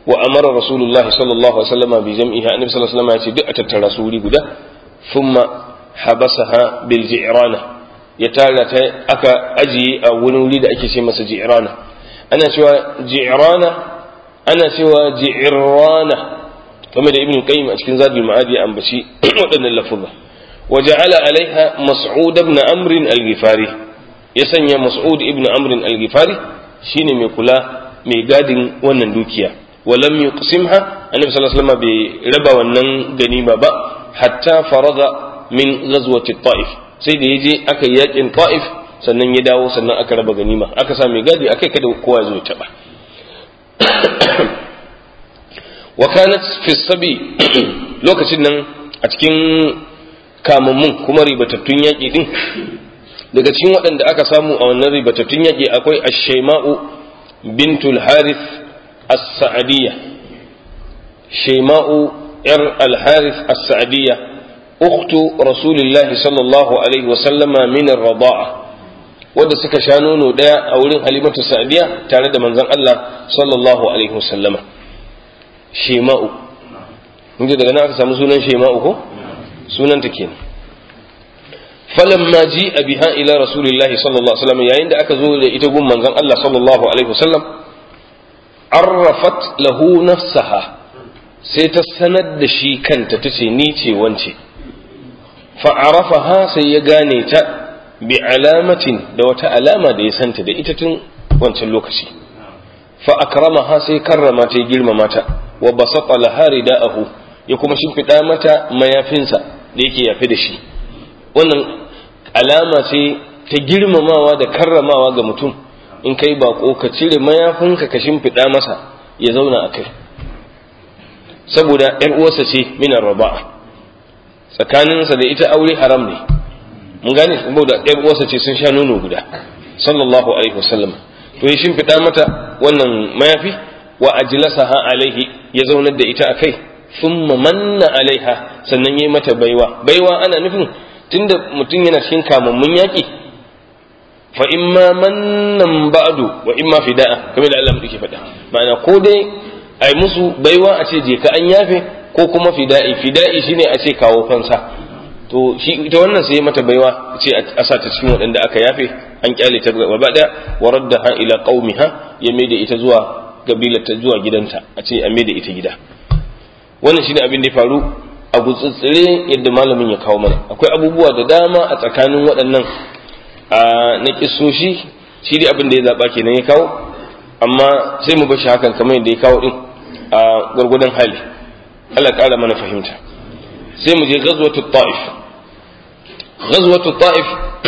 A: wa amara rasulullahi sallallahu alaihi wasallam bi jam'iha annabi sallallahu alaihi wasallam ya ce duk a tattara su wuri guda thumma habasaha bil ji'rana ya tara ta aka ajiye a wani wuri da ake ce masa ji'rana ana cewa ji'rana ana cewa ji'rana kamar da ibn qayyim a cikin zadul ma'ad ya ambaci waɗannan lafuzza wa ja'ala alaiha mas'ud ibn amr al-ghifari ya sanya mas'ud ibn amr al-ghifari shine mai kula mai gadin wannan dukiya wa lam yuqsimha annabi sallallahu alaihi wasallam bai raba wannan ganima ba hatta faraga min ghazwati ta'if sai da yaje aka yakin ta'if sannan ya dawo sannan aka raba ganima aka sa mai gadi akai kada kowa ya zo ya taba wa kanat fi sabi lokacin nan a cikin kamammun kuma ribatattun yaƙi din daga cikin waɗanda aka samu a wannan ribatattun yaƙi akwai ash-shayma'u bintul harith as-sa'diyya shayma'u yar al-harith as-sa'diyya ukhtu rasulillah sallallahu alaihi wa sallama min ar-rida'a wanda suka sha nono daya a wurin halimatu sa'diya tare da manzon Allah sallallahu alaihi wa sallama shema'u mun daga nan aka samu sunan shema'u ko sunan ta kenan falamma ji biha ila rasulillahi sallallahu alaihi wasallam yayin da aka zo da ita gun manzon Allah sallallahu alaihi wasallam arrafat lahu nafsaha sai ta sanar da shi kanta tace ni ce wance fa arafaha sai ya gane ta bi alamatin da wata alama da ya santa da ita tun wancan lokaci fa akramaha sai karrama ta girmama ta wa basata laha rida'ahu ya kuma shimfiɗa mata mayafinsa da yake yafe da shi wannan alama ce ta girmamawa da karramawa ga mutum in kai bako ka cire mayafinka ka shimfiɗa masa ya zauna a kai saboda ‘yar uwarsa ce minar raba'a tsakaninsa da ita aure haram ne mun gane saboda ‘yar uwarsa ce sun sha nono guda sallallahu alaihi wasallam to ya shimfiɗa mata wannan mayafi wa ajlasaha alaihi ya zaunar da ita akai thumma manna alaiha sannan yayi mata baiwa baiwa ana nufin tunda mutum yana cikin kamammun yaki fa imma mannan ba'du wa imma fida'a kamar da Allah yake faɗa ma'ana ko dai ai musu baiwa a ce je ka an yafe ko kuma fida'i fida'i shine a ce kawo fansa to shi ita wannan sai mata baiwa ce a sa ta cikin waɗanda aka yafe an kyale ta gaba ɗaya wa raddaha ila qaumiha ya maida ita zuwa gabilarta zuwa gidanta a ce a maida ita gida wannan shine abin da ya faru a gutsutsure yadda malamin ya kawo mana akwai abubuwa da dama a tsakanin waɗannan a na kisoshi shi dai abin da ya zaɓa kenan ya kawo amma sai mu bashi hakan kamar yadda ya kawo din a gwargwadon hali Allah ƙara mana fahimta sai mu je ghazwatu ta'if ghazwatu ta'if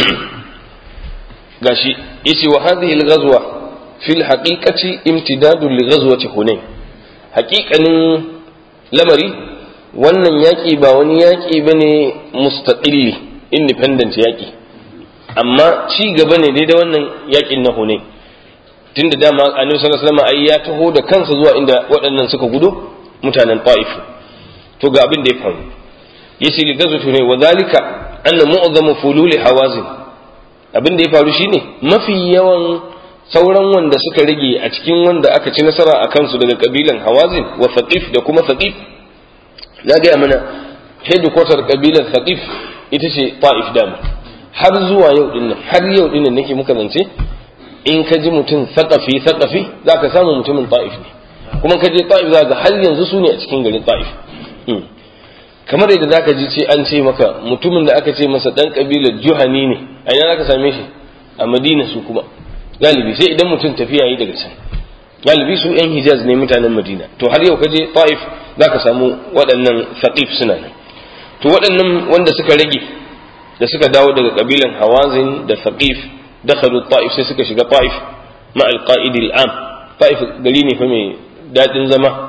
A: gashi yace wa hadhihi al-ghazwa fi al-haqiqati imtidadun li ghazwati hunain haqiqanin lamari wannan yaƙi ba wani yaƙi bane mustaqilli independent yaƙi amma ci gaba ne dai da wannan yaƙin na hunain tunda dama annabi sallallahu alaihi wasallam ai ya taho da kansa zuwa inda waɗannan suka gudu mutanen ta'if to ga abin da ya faru yace li gazatu ne wa zalika anna mu'zamu fululi hawazin abin da ya faru shine mafi yawan sauran wanda suka rage a cikin wanda aka ci nasara a kansu daga kabilan hawazin wa thaqif da kuma thaqif na gaya mana headquarter kabilan thaqif ita ce ta'if dama har zuwa yau dinnan har yau dinnan nake muka zance in ka ji mutum thaqafi thaqafi zaka samu mutumin ta'if ne kuma ka je ta'if za ga har yanzu su ne a cikin garin ta'if kamar yadda zaka ji ce an ce maka mutumin da aka ce masa dan kabilar juhani ne a ina zaka same shi a madina su kuma galibi sai idan mutum tafiya yi daga can galibi su yan hijaz ne mutanen madina to har yau ka je ta'if zaka samu waɗannan thaqif suna nan to waɗannan wanda suka rage da suka dawo daga kabilan hawazin da thaqif dakhalu ta'if sai suka shiga ta'if ma al-qa'id al-am ta'if gari ne fa mai dadin zama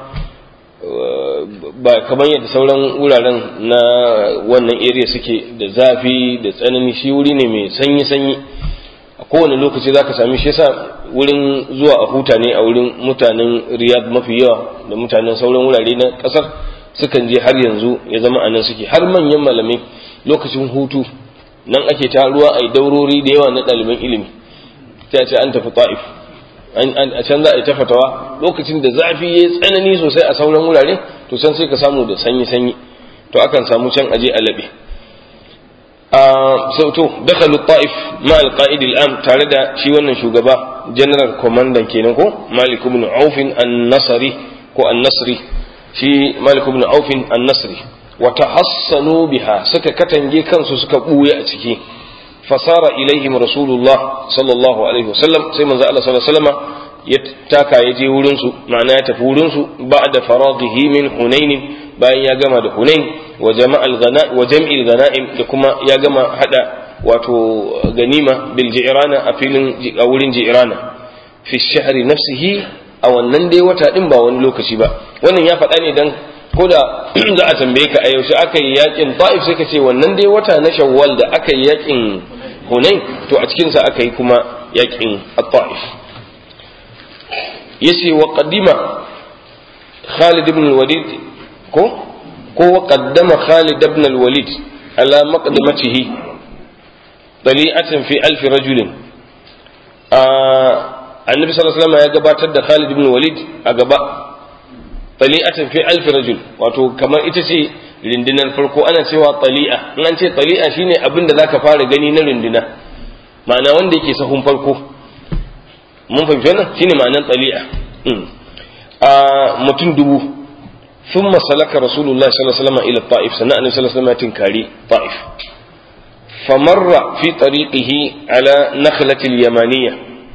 A: ba kamar yadda sauran wuraren na wannan area suke da zafi da tsanani shi wuri ne mai sanyi-sanyi a kowane lokaci za ka sami shi yasa wurin zuwa a huta ne a wurin mutanen riyad mafi yawa da mutanen sauran wurare na kasar sukan je har yanzu ya zama a nan suke har manyan malamai lokacin hutu nan ake ta ruwa a daurori da yawa na ɗaliban ilimi ta ce an tafi ta'if a can za a yi ta fatawa lokacin da zafi ya tsanani sosai a sauran wurare to san sai ka samu da sanyi sanyi to akan samu can aje a labe a sauto dakhalu ta'if ma al-qa'id al-am tare da shi wannan shugaba general commander kenan ko malik ibn auf an-nasri ko an-nasri shi malik ibn auf an-nasri wa tahassanu biha suka katange kansu suka buye a ciki fasara ilaihim rasulullah sallallahu alaihi wasallam sai manzo Allah sallallahu alaihi wasallam ya taka ya je wurin su ma'ana ya tafi wurin su ba'da faraghihi min hunain bayan ya gama da hunain wa jama'al ghana wa jam'il ghanaim da kuma ya gama hada wato ganima bil ji'rana a filin a wurin ji'rana fi shahri nafsihi a wannan dai wata din ba wani lokaci ba wannan ya faɗa ne dan ko da za a tambaye ka a yaushe aka yi yakin ta'if sai ka ce wannan dai wata na shawwal da aka yi yakin hunain to a cikinsa aka yi kuma yakin ta'if yace wa qaddima Khalid ibn al-Walid ko ko wa qaddama Khalid ibn al-Walid ala maqdamatihi dali'atan fi alf rajulin annabi sallallahu alaihi wasallam ya gabatar da Khalid ibn al-Walid a gaba tali'atan fi alf rajul wato kamar ita ce rindinar farko ana cewa tali'a in an ce tali'a shine abin da zaka fara gani na rindina ma'ana wanda yake sahun farko mun fahimci wannan shine ma'anar tali'a a mutum dubu ثم سلك رسول الله صلى الله عليه وسلم الى الطائف سنة النبي صلى الله عليه وسلم تنكاري طائف فمر في طريقه على نخلة اليمانية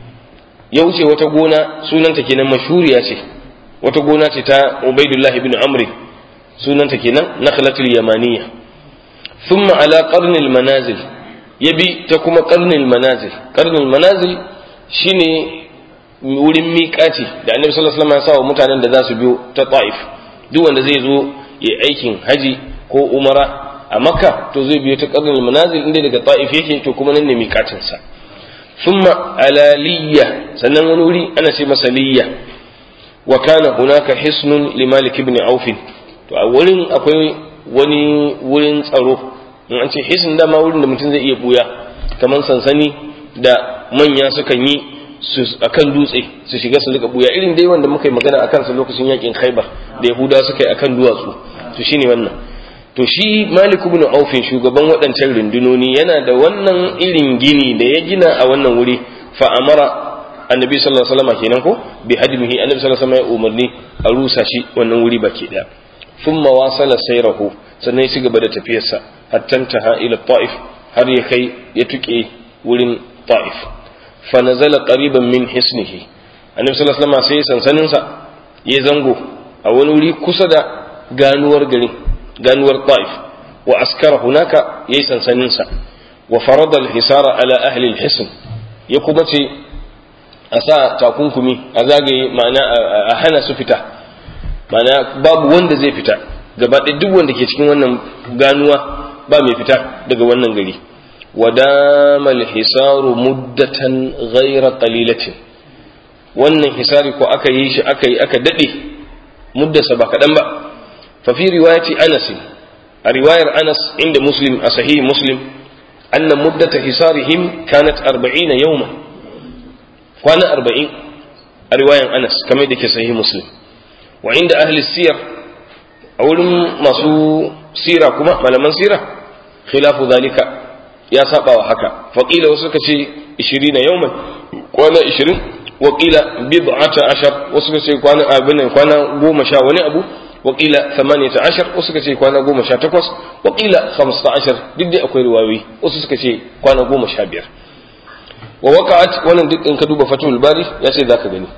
A: يوجي وتقول سنة كنا مشهورية wata gona ce ta Ubaidullahi bin Amri sunanta kenan nakhlatul yamaniya thumma ala qarnil manazil yabi ta kuma qarnil manazil qarnil manazil shine wurin miƙati da Annabi sallallahu alaihi wasallam ya sa wa mutanen da za su biyo ta Taif duk wanda zai zo ya aikin haji ko umara a Makka to zai biyo ta qarnil manazil inda daga Taif yake to kuma nan ne miƙatin sa thumma ala liyya sannan wani wuri ana ce masa liyya wa kana hunaka hisnun li malik ibn auf to a wurin akwai wani wurin tsaro in an ce hisn dama wurin da mutum zai iya buya kamar sansani da manya sukan yi su akan dutse su shiga su rika buya irin dai wanda muka yi magana akan su lokacin yakin khaibar da yahuda suka yi akan duwatsu to shine wannan to shi malik ibn auf shugaban waɗancan rundunoni yana da wannan irin gini da ya gina a wannan wuri fa amara annabi sallallahu alaihi wasallam kenan ko bi hadmihi annabi sallallahu alaihi wasallam ya umarni a rusa shi wannan wuri baki daya thumma wasala sayrahu sannan ya ci gaba da tafiyarsa hatta taha ila ta'if har ya kai ya tuke wurin ta'if fa nazala qariban min hisnihi annabi sallallahu alaihi wasallam sai sansanin sa ya zango a wani wuri kusa da ganuwar gari ganuwar ta'if wa askara hunaka yayi sansanin sa wa farada al-hisara ala ahli al-hisn ya kuma ce a sa takunkumi a zagaye ma'ana a hana su fita ma'ana babu wanda zai fita gaba ɗaya duk wanda ke cikin wannan ganuwa ba mai fita daga wannan gari wadamal hisaru muddatan ghaira qalilatin wannan hisari ko aka yi shi aka yi aka dade muddarsa ba kaɗan ba fa fi riwayati anas a riwayar anas inda muslim a sahih muslim anna muddata hisarihim kanat 40 yawman kwana arba'in a riwayan anas kamar da ke sahih muslim wa inda ahli siyar a wurin masu sira kuma malaman sira khilafu zalika ya saba wa haka faqila wasu suka ce 20 yawman kwana 20 wa qila bid'ata ashar wasu suka ce kwana abin kwana goma sha wani abu wa qila 18 wasu suka ce kwana goma sha takwas wa qila 15 duk dai akwai riwayoyi wasu suka ce kwana goma sha biyar wa waqa'at wannan duk in ka duba fatul bari ya ce zaka gani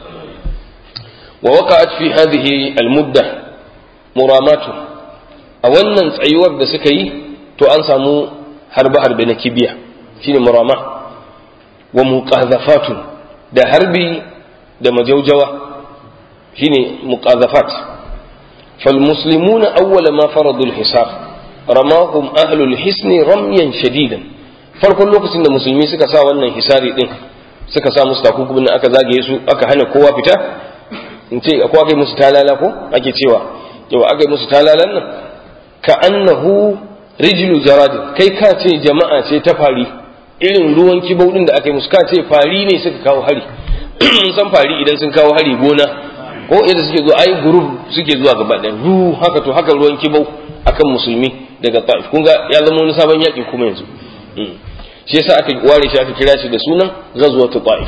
A: wa waqa'at fi hadhihi al mudda muramatu a wannan tsayuwar da suka yi to an samu harbe harbe na kibiya shine murama wa muqazafatun da harbi da majaujawa shine muqazafat fal muslimuna awwala ma faradu al hisab ramahum ahlul hisni ramyan shadidan farkon lokacin da musulmi suka sa wannan hisari din suka sa musu takunkumin aka zagaye su aka hana kowa fita in ce akwai aka yi musu talala ko ake cewa yau aka yi musu talalan nan ka annahu rijlu jaradin kai ka ce jama'a ce ta fari irin ruwan kibau din da aka yi musu ka ce fari ne suka kawo hari mun san fari idan sun kawo hari gona ko yadda suke zuwa ai group suke zuwa gaba ɗaya ru haka to haka ruwan kibau akan musulmi daga ta'if kun ga ya zama wani sabon yaƙi kuma yanzu shi yasa aka ware shi aka kira shi da sunan ghazwatu ta'if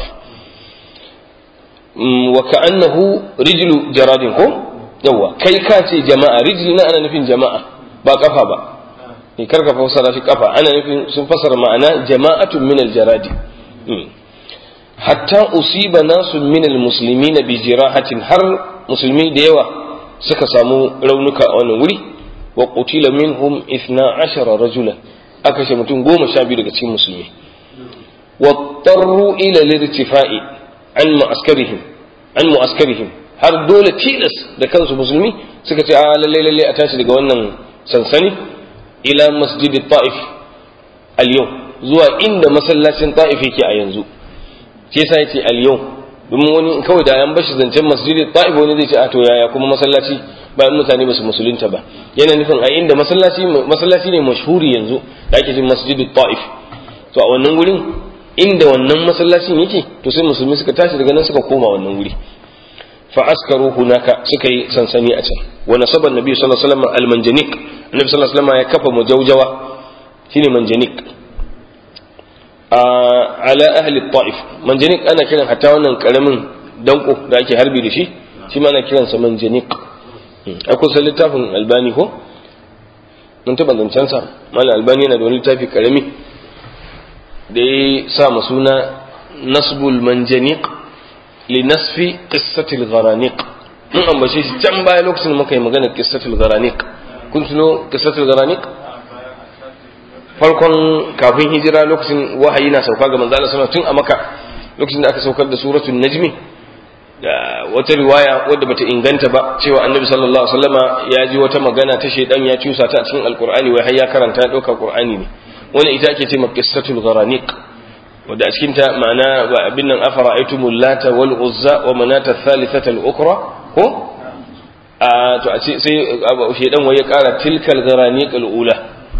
A: wa ka'annahu rijlu jaradin ko yawa kai ka ce jama'a rijli na ana nufin jama'a ba kafa ba ne karka fassara shi kafa ana nufin sun fassara ma'ana jama'atun min aljaradi hatta usiba nasu min almuslimina bi jirahatin har musulmi da yawa suka samu raunuka a wannan wuri wa qutila minhum 12 rajulan aka kashe mutum goma sha biyu daga cikin musulmi wa tarru ila lirtifa'i an mu'askarihim an mu'askarihim har dole tilas da kansu musulmi suka ce a lalle lalle a tashi daga wannan sansani ila masjidi ta'if al yau zuwa inda masallacin ta'if yake a yanzu shi yasa yace al yau domin wani kawai da an bashi zancen masjidi ta'if wani zai ce a to yaya kuma masallaci bayan mutane ba su musulunta ba yana nufin a inda masallaci masallaci ne mashhuri yanzu da ake cin masjidi ta'if to a wannan wurin inda wannan masallacin yake to sai musulmi suka tashi daga nan suka koma wannan wuri fa askaru hunaka suka yi sansani a can wa nasaba annabi sallallahu alaihi wasallam al-manjanik annabi sallallahu alaihi wasallam ya kafa mujawjawa shine manjanik ala ahli ta'if manjanik ana kiran hatta wannan karamin danko da ake harbi da shi shi ma ana kiransa manjanik akwai sai littafin albani ko mun taɓa zancen sa malam albani yana da wani littafi karami da ya sa ma suna nasbul manjanik li nasfi qissatil gharaniq mun ambace shi can baya lokacin da muka yi magana qissatil gharaniq kun tuno qissatil gharaniq farkon kafin hijira lokacin wahayi na sauka ga manzo Allah tun a Makka lokacin da aka saukar da suratul najmi da wata riwaya wadda bata inganta ba cewa annabi sallallahu alaihi wasallama ya ji wata magana ta shedan ya cusa ta a cikin alqur'ani wai har ya karanta ya dauka qur'ani ne wannan ita ake ce qissatul gharaniq wadda a cikin ta ma'ana ba abin nan afara'aytumul lata wal uzza wa manata thalithata al ukhra ko a to a ce sai shedan wai ya kara tilkal gharaniq al ula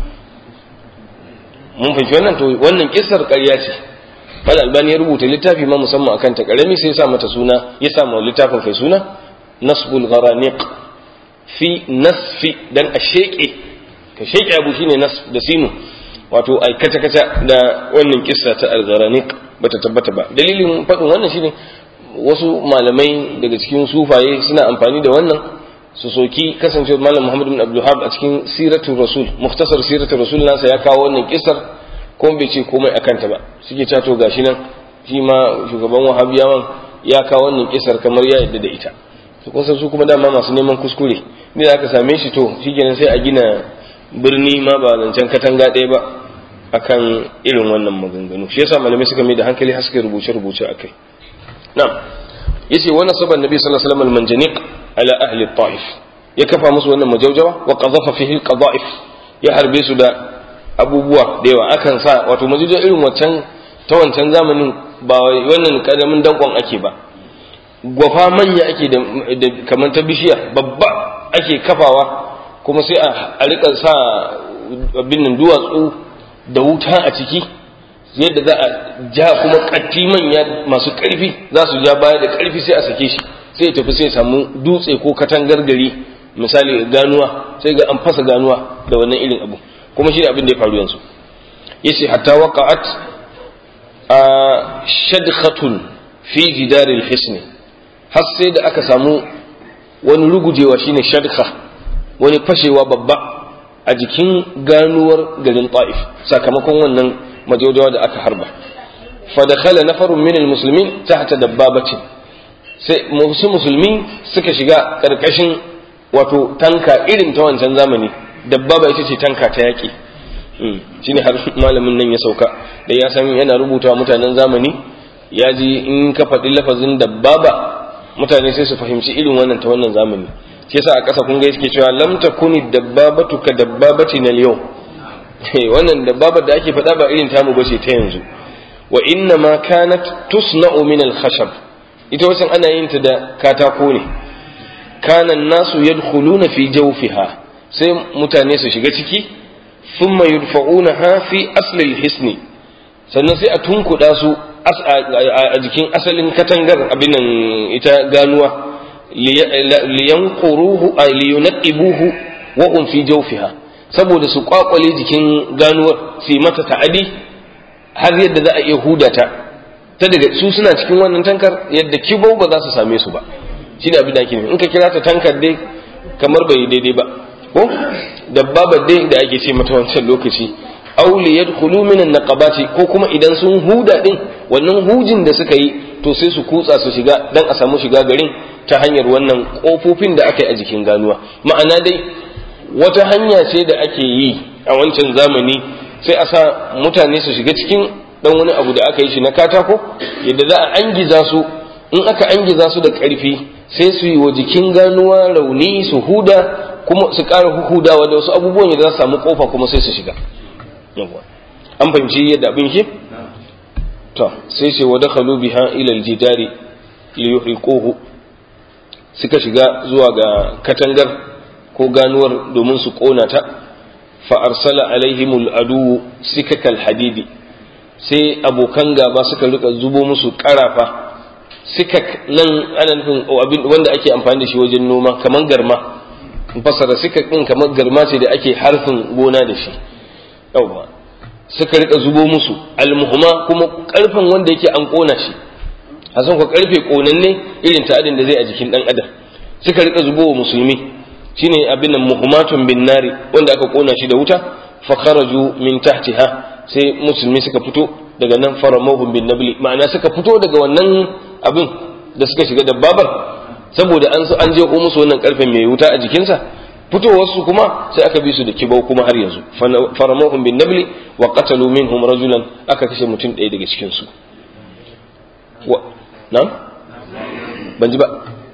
A: mun fahimci wannan to wannan kissar ƙarya ce Mal albani ya rubuta littafi ma musamman akan ta karami sai ya sa mata suna ya sa ma littafin kai suna nasbul gharaniq fi nasfi dan a sheke ka sheke abu shine nas da sinu wato ai kata kata da wannan kissa ta al-gharaniq bata tabbata ba dalilin fadin wannan shine wasu malamai daga cikin sufaye suna amfani da wannan su soki kasancewa malam Muhammad bin Abdul a cikin siratul rasul mukhtasar siratul rasul nasa ya kawo wannan kissar ko bai ce komai a kanta ba suke cato gashi nan shi ma shugaban wahabiyawan ya kawo wannan kisar kamar ya yadda da ita su kun su kuma dama masu neman kuskure ne da aka same shi to shikenan sai a gina birni ma ba zancen katanga ɗaya ba akan irin wannan maganganu shi yasa malamai suka mai da hankali har suka rubuce rubuce akai na'am yace wannan saban nabi sallallahu alaihi wasallam al-manjaniq ala ahli ta'if ya kafa musu wannan majaujawa wa qadhafa fihi al-qadha'if ya harbe su da abubuwa da yawa akan sa wato majujin irin waccan ta wancan zamanin ba wannan karamin dankon ake ba gwafa manya ake da kamar ta bishiya babba ake kafawa kuma sai a rika sa abin nan duwatsu da wuta a ciki yadda za a ja kuma katti manya masu karfi za su ja baya da karfi sai a sake shi sai tafi sai samu dutse ko katangar gari misali ganuwa sai ga an fasa ganuwa da wannan irin abu kuma shi ne abin da ya faru yanzu yace hatta waqa'at a shadkhatun fi jidaril hisni har sai da aka samu wani rugujewa shine shadkha wani fashewa babba a jikin ganuwar garin ta'if sakamakon wannan majaujawa da aka harba fa dakhala nafarun min almuslimin tahta dabbabatin sai musu musulmi suka shiga karkashin wato tanka irin ta wancan zamani dabbaba ita ce tanka ta yaƙi shi ne har malamin nan ya sauka da ya san yana rubuta mutanen zamani ya ji in ka faɗi lafazin dabbaba mutane sai su fahimci irin wannan ta wannan zamani shi yasa a ƙasa kun ga yake cewa lam takuni dabbabatu ka dabbabati na yau wannan dabbabar da ake faɗa ba irin tamu bace ta yanzu wa inna ma kanat tusna'u min al-khashab ita wasan ana yin ta da katako ne kana nasu yadkhuluna fi jawfiha sai mutane su shiga ciki thumma yudfa'unaha fi asli hisni sannan sai a tunkuda su a jikin asalin katangar abin nan ita ganuwa liyanquruhu ay liyunaqibuhu wa hum fi jawfiha saboda su kwakwale jikin ganuwar su yi mata ta'adi har yadda za a iya hudata ta daga su suna cikin wannan tankar yadda kibau ba za su same su ba shi da abin da ake in ka kira ta tankar dai kamar bai daidai ba ko dabbabar dai da ake ce mata wancan lokaci aw li yadkhulu min an-naqabati ko kuma idan sun huda din wannan hujin da suka yi to sai su kutsa su shiga dan a samu shiga garin ta hanyar wannan kofofin da aka yi a jikin ganuwa ma'ana dai wata hanya ce da ake yi a wancan zamani sai a sa mutane su shiga cikin dan wani abu da aka yi shi na katako yadda za a angiza su in aka angiza su da ƙarfi sai su yi wa jikin ganuwa rauni su huda kuma su ƙara hudawa da wasu abubuwan da za su samu kofa kuma sai su shiga an fahimci yadda abin ke to sai ce wa dakhalu biha ila aljidari li yuhriquhu suka shiga zuwa ga katangar ko ganuwar domin su kona ta fa arsala alaihimul adu sikakal hadidi sai abokan gaba suka rika zubo musu karafa sikak nan ana nufin wanda ake amfani da shi wajen noma kamar garma fasara sikak din kamar garma ce da ake harfin gona da shi yawwa suka rika zubo musu almuhuma kuma karfin wanda yake an kona shi a san ko karfe konanne irin ta'adin da zai a jikin dan adam suka rika zubo wa musulmi shine abin nan muhummatun bin nari wanda aka kona shi da wuta fa kharaju min tahtiha sai musulmi suka fito daga nan faramahum bin nabli ma'ana suka fito daga wannan abin da suka shiga dabbabar saboda an an je ko musu wannan karfen mai wuta a jikinsa fitowarsu kuma sai aka bi su da kibau kuma har yanzu faramahum bin nabli wa qatalu minhum rajulan aka kashe mutum ɗaya daga cikin su wa na ban ji ba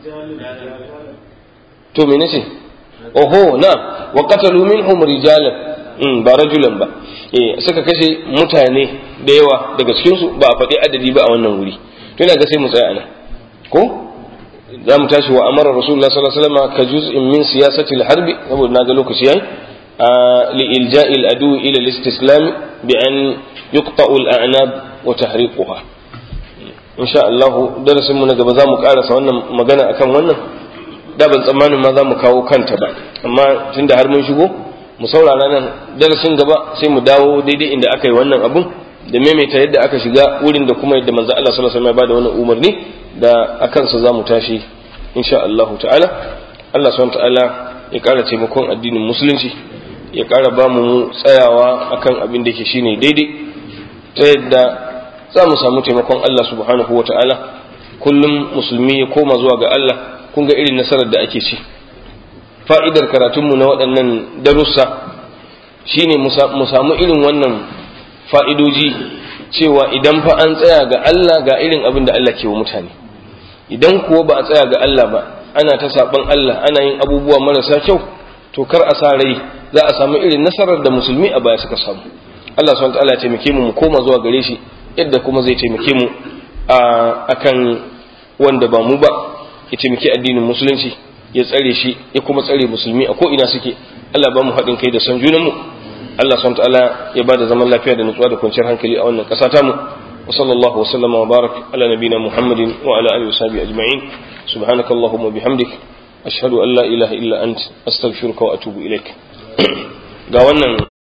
A: to me nace oho na wa qatalu minhum rijalan mm ba rajulan ba eh suka kashe mutane da yawa daga cikin su ba a faɗi adadi ba a wannan wuri to ina ga sai mu tsaya anan ko za mu tashi wa amara rasulullah sallallahu alaihi wasallam ka juz'in min siyasati al-harb saboda naga lokaci yayi li ilja'i al-adu ila al-istislam bi an yuqta'u al-a'nab wa tahriquha insha Allah darasin mu na gaba za mu karasa wannan magana akan wannan da ban tsammanin ma za mu kawo kanta ba amma tunda har mun shigo mu saurara nan darasin gaba sai mu dawo daidai inda aka yi wannan abun da maimaita yadda aka shiga wurin da kuma yadda manzo Allah sallallahu alaihi wasallam ya bada wannan umarni da akan sa zamu tashi insha Allah ta'ala Allah subhanahu ta'ala ya kara taimakon addinin musulunci ya kara ba mu tsayawa akan abin da yake shine daidai ta yadda za mu samu taimakon Allah subhanahu wa ta'ala kullum musulmi ya koma zuwa ga Allah kun ga irin nasarar da ake ci fa'idar karatunmu na waɗannan darussa shine mu samu irin wannan fa'idoji cewa idan fa an tsaya ga Allah ga irin abin da Allah ke wa mutane idan kuwa ba a tsaya ga Allah ba ana ta saɓan Allah ana yin abubuwa marasa kyau to kar a sa rai za a samu irin nasarar da musulmi a baya suka samu Allah subhanahu ta'ala ya taimake mu mu koma zuwa gare shi yadda kuma zai taimake mu a akan wanda ba mu ba ya taimaki addinin musulunci ya tsare shi ya kuma tsare musulmi a ko ina suke Allah ba mu haɗin kai da san junanmu Allah subhanahu ta'ala ya bada zaman lafiya da nutsuwa da kwanciyar hankali a wannan ƙasa tamu wa sallallahu wa sallama wa barak ala nabina muhammadin wa ala alihi wa sahbihi ajma'in subhanakallahumma bihamdik ashhadu an la ilaha illa ant astaghfiruka wa atubu ilaik ga wannan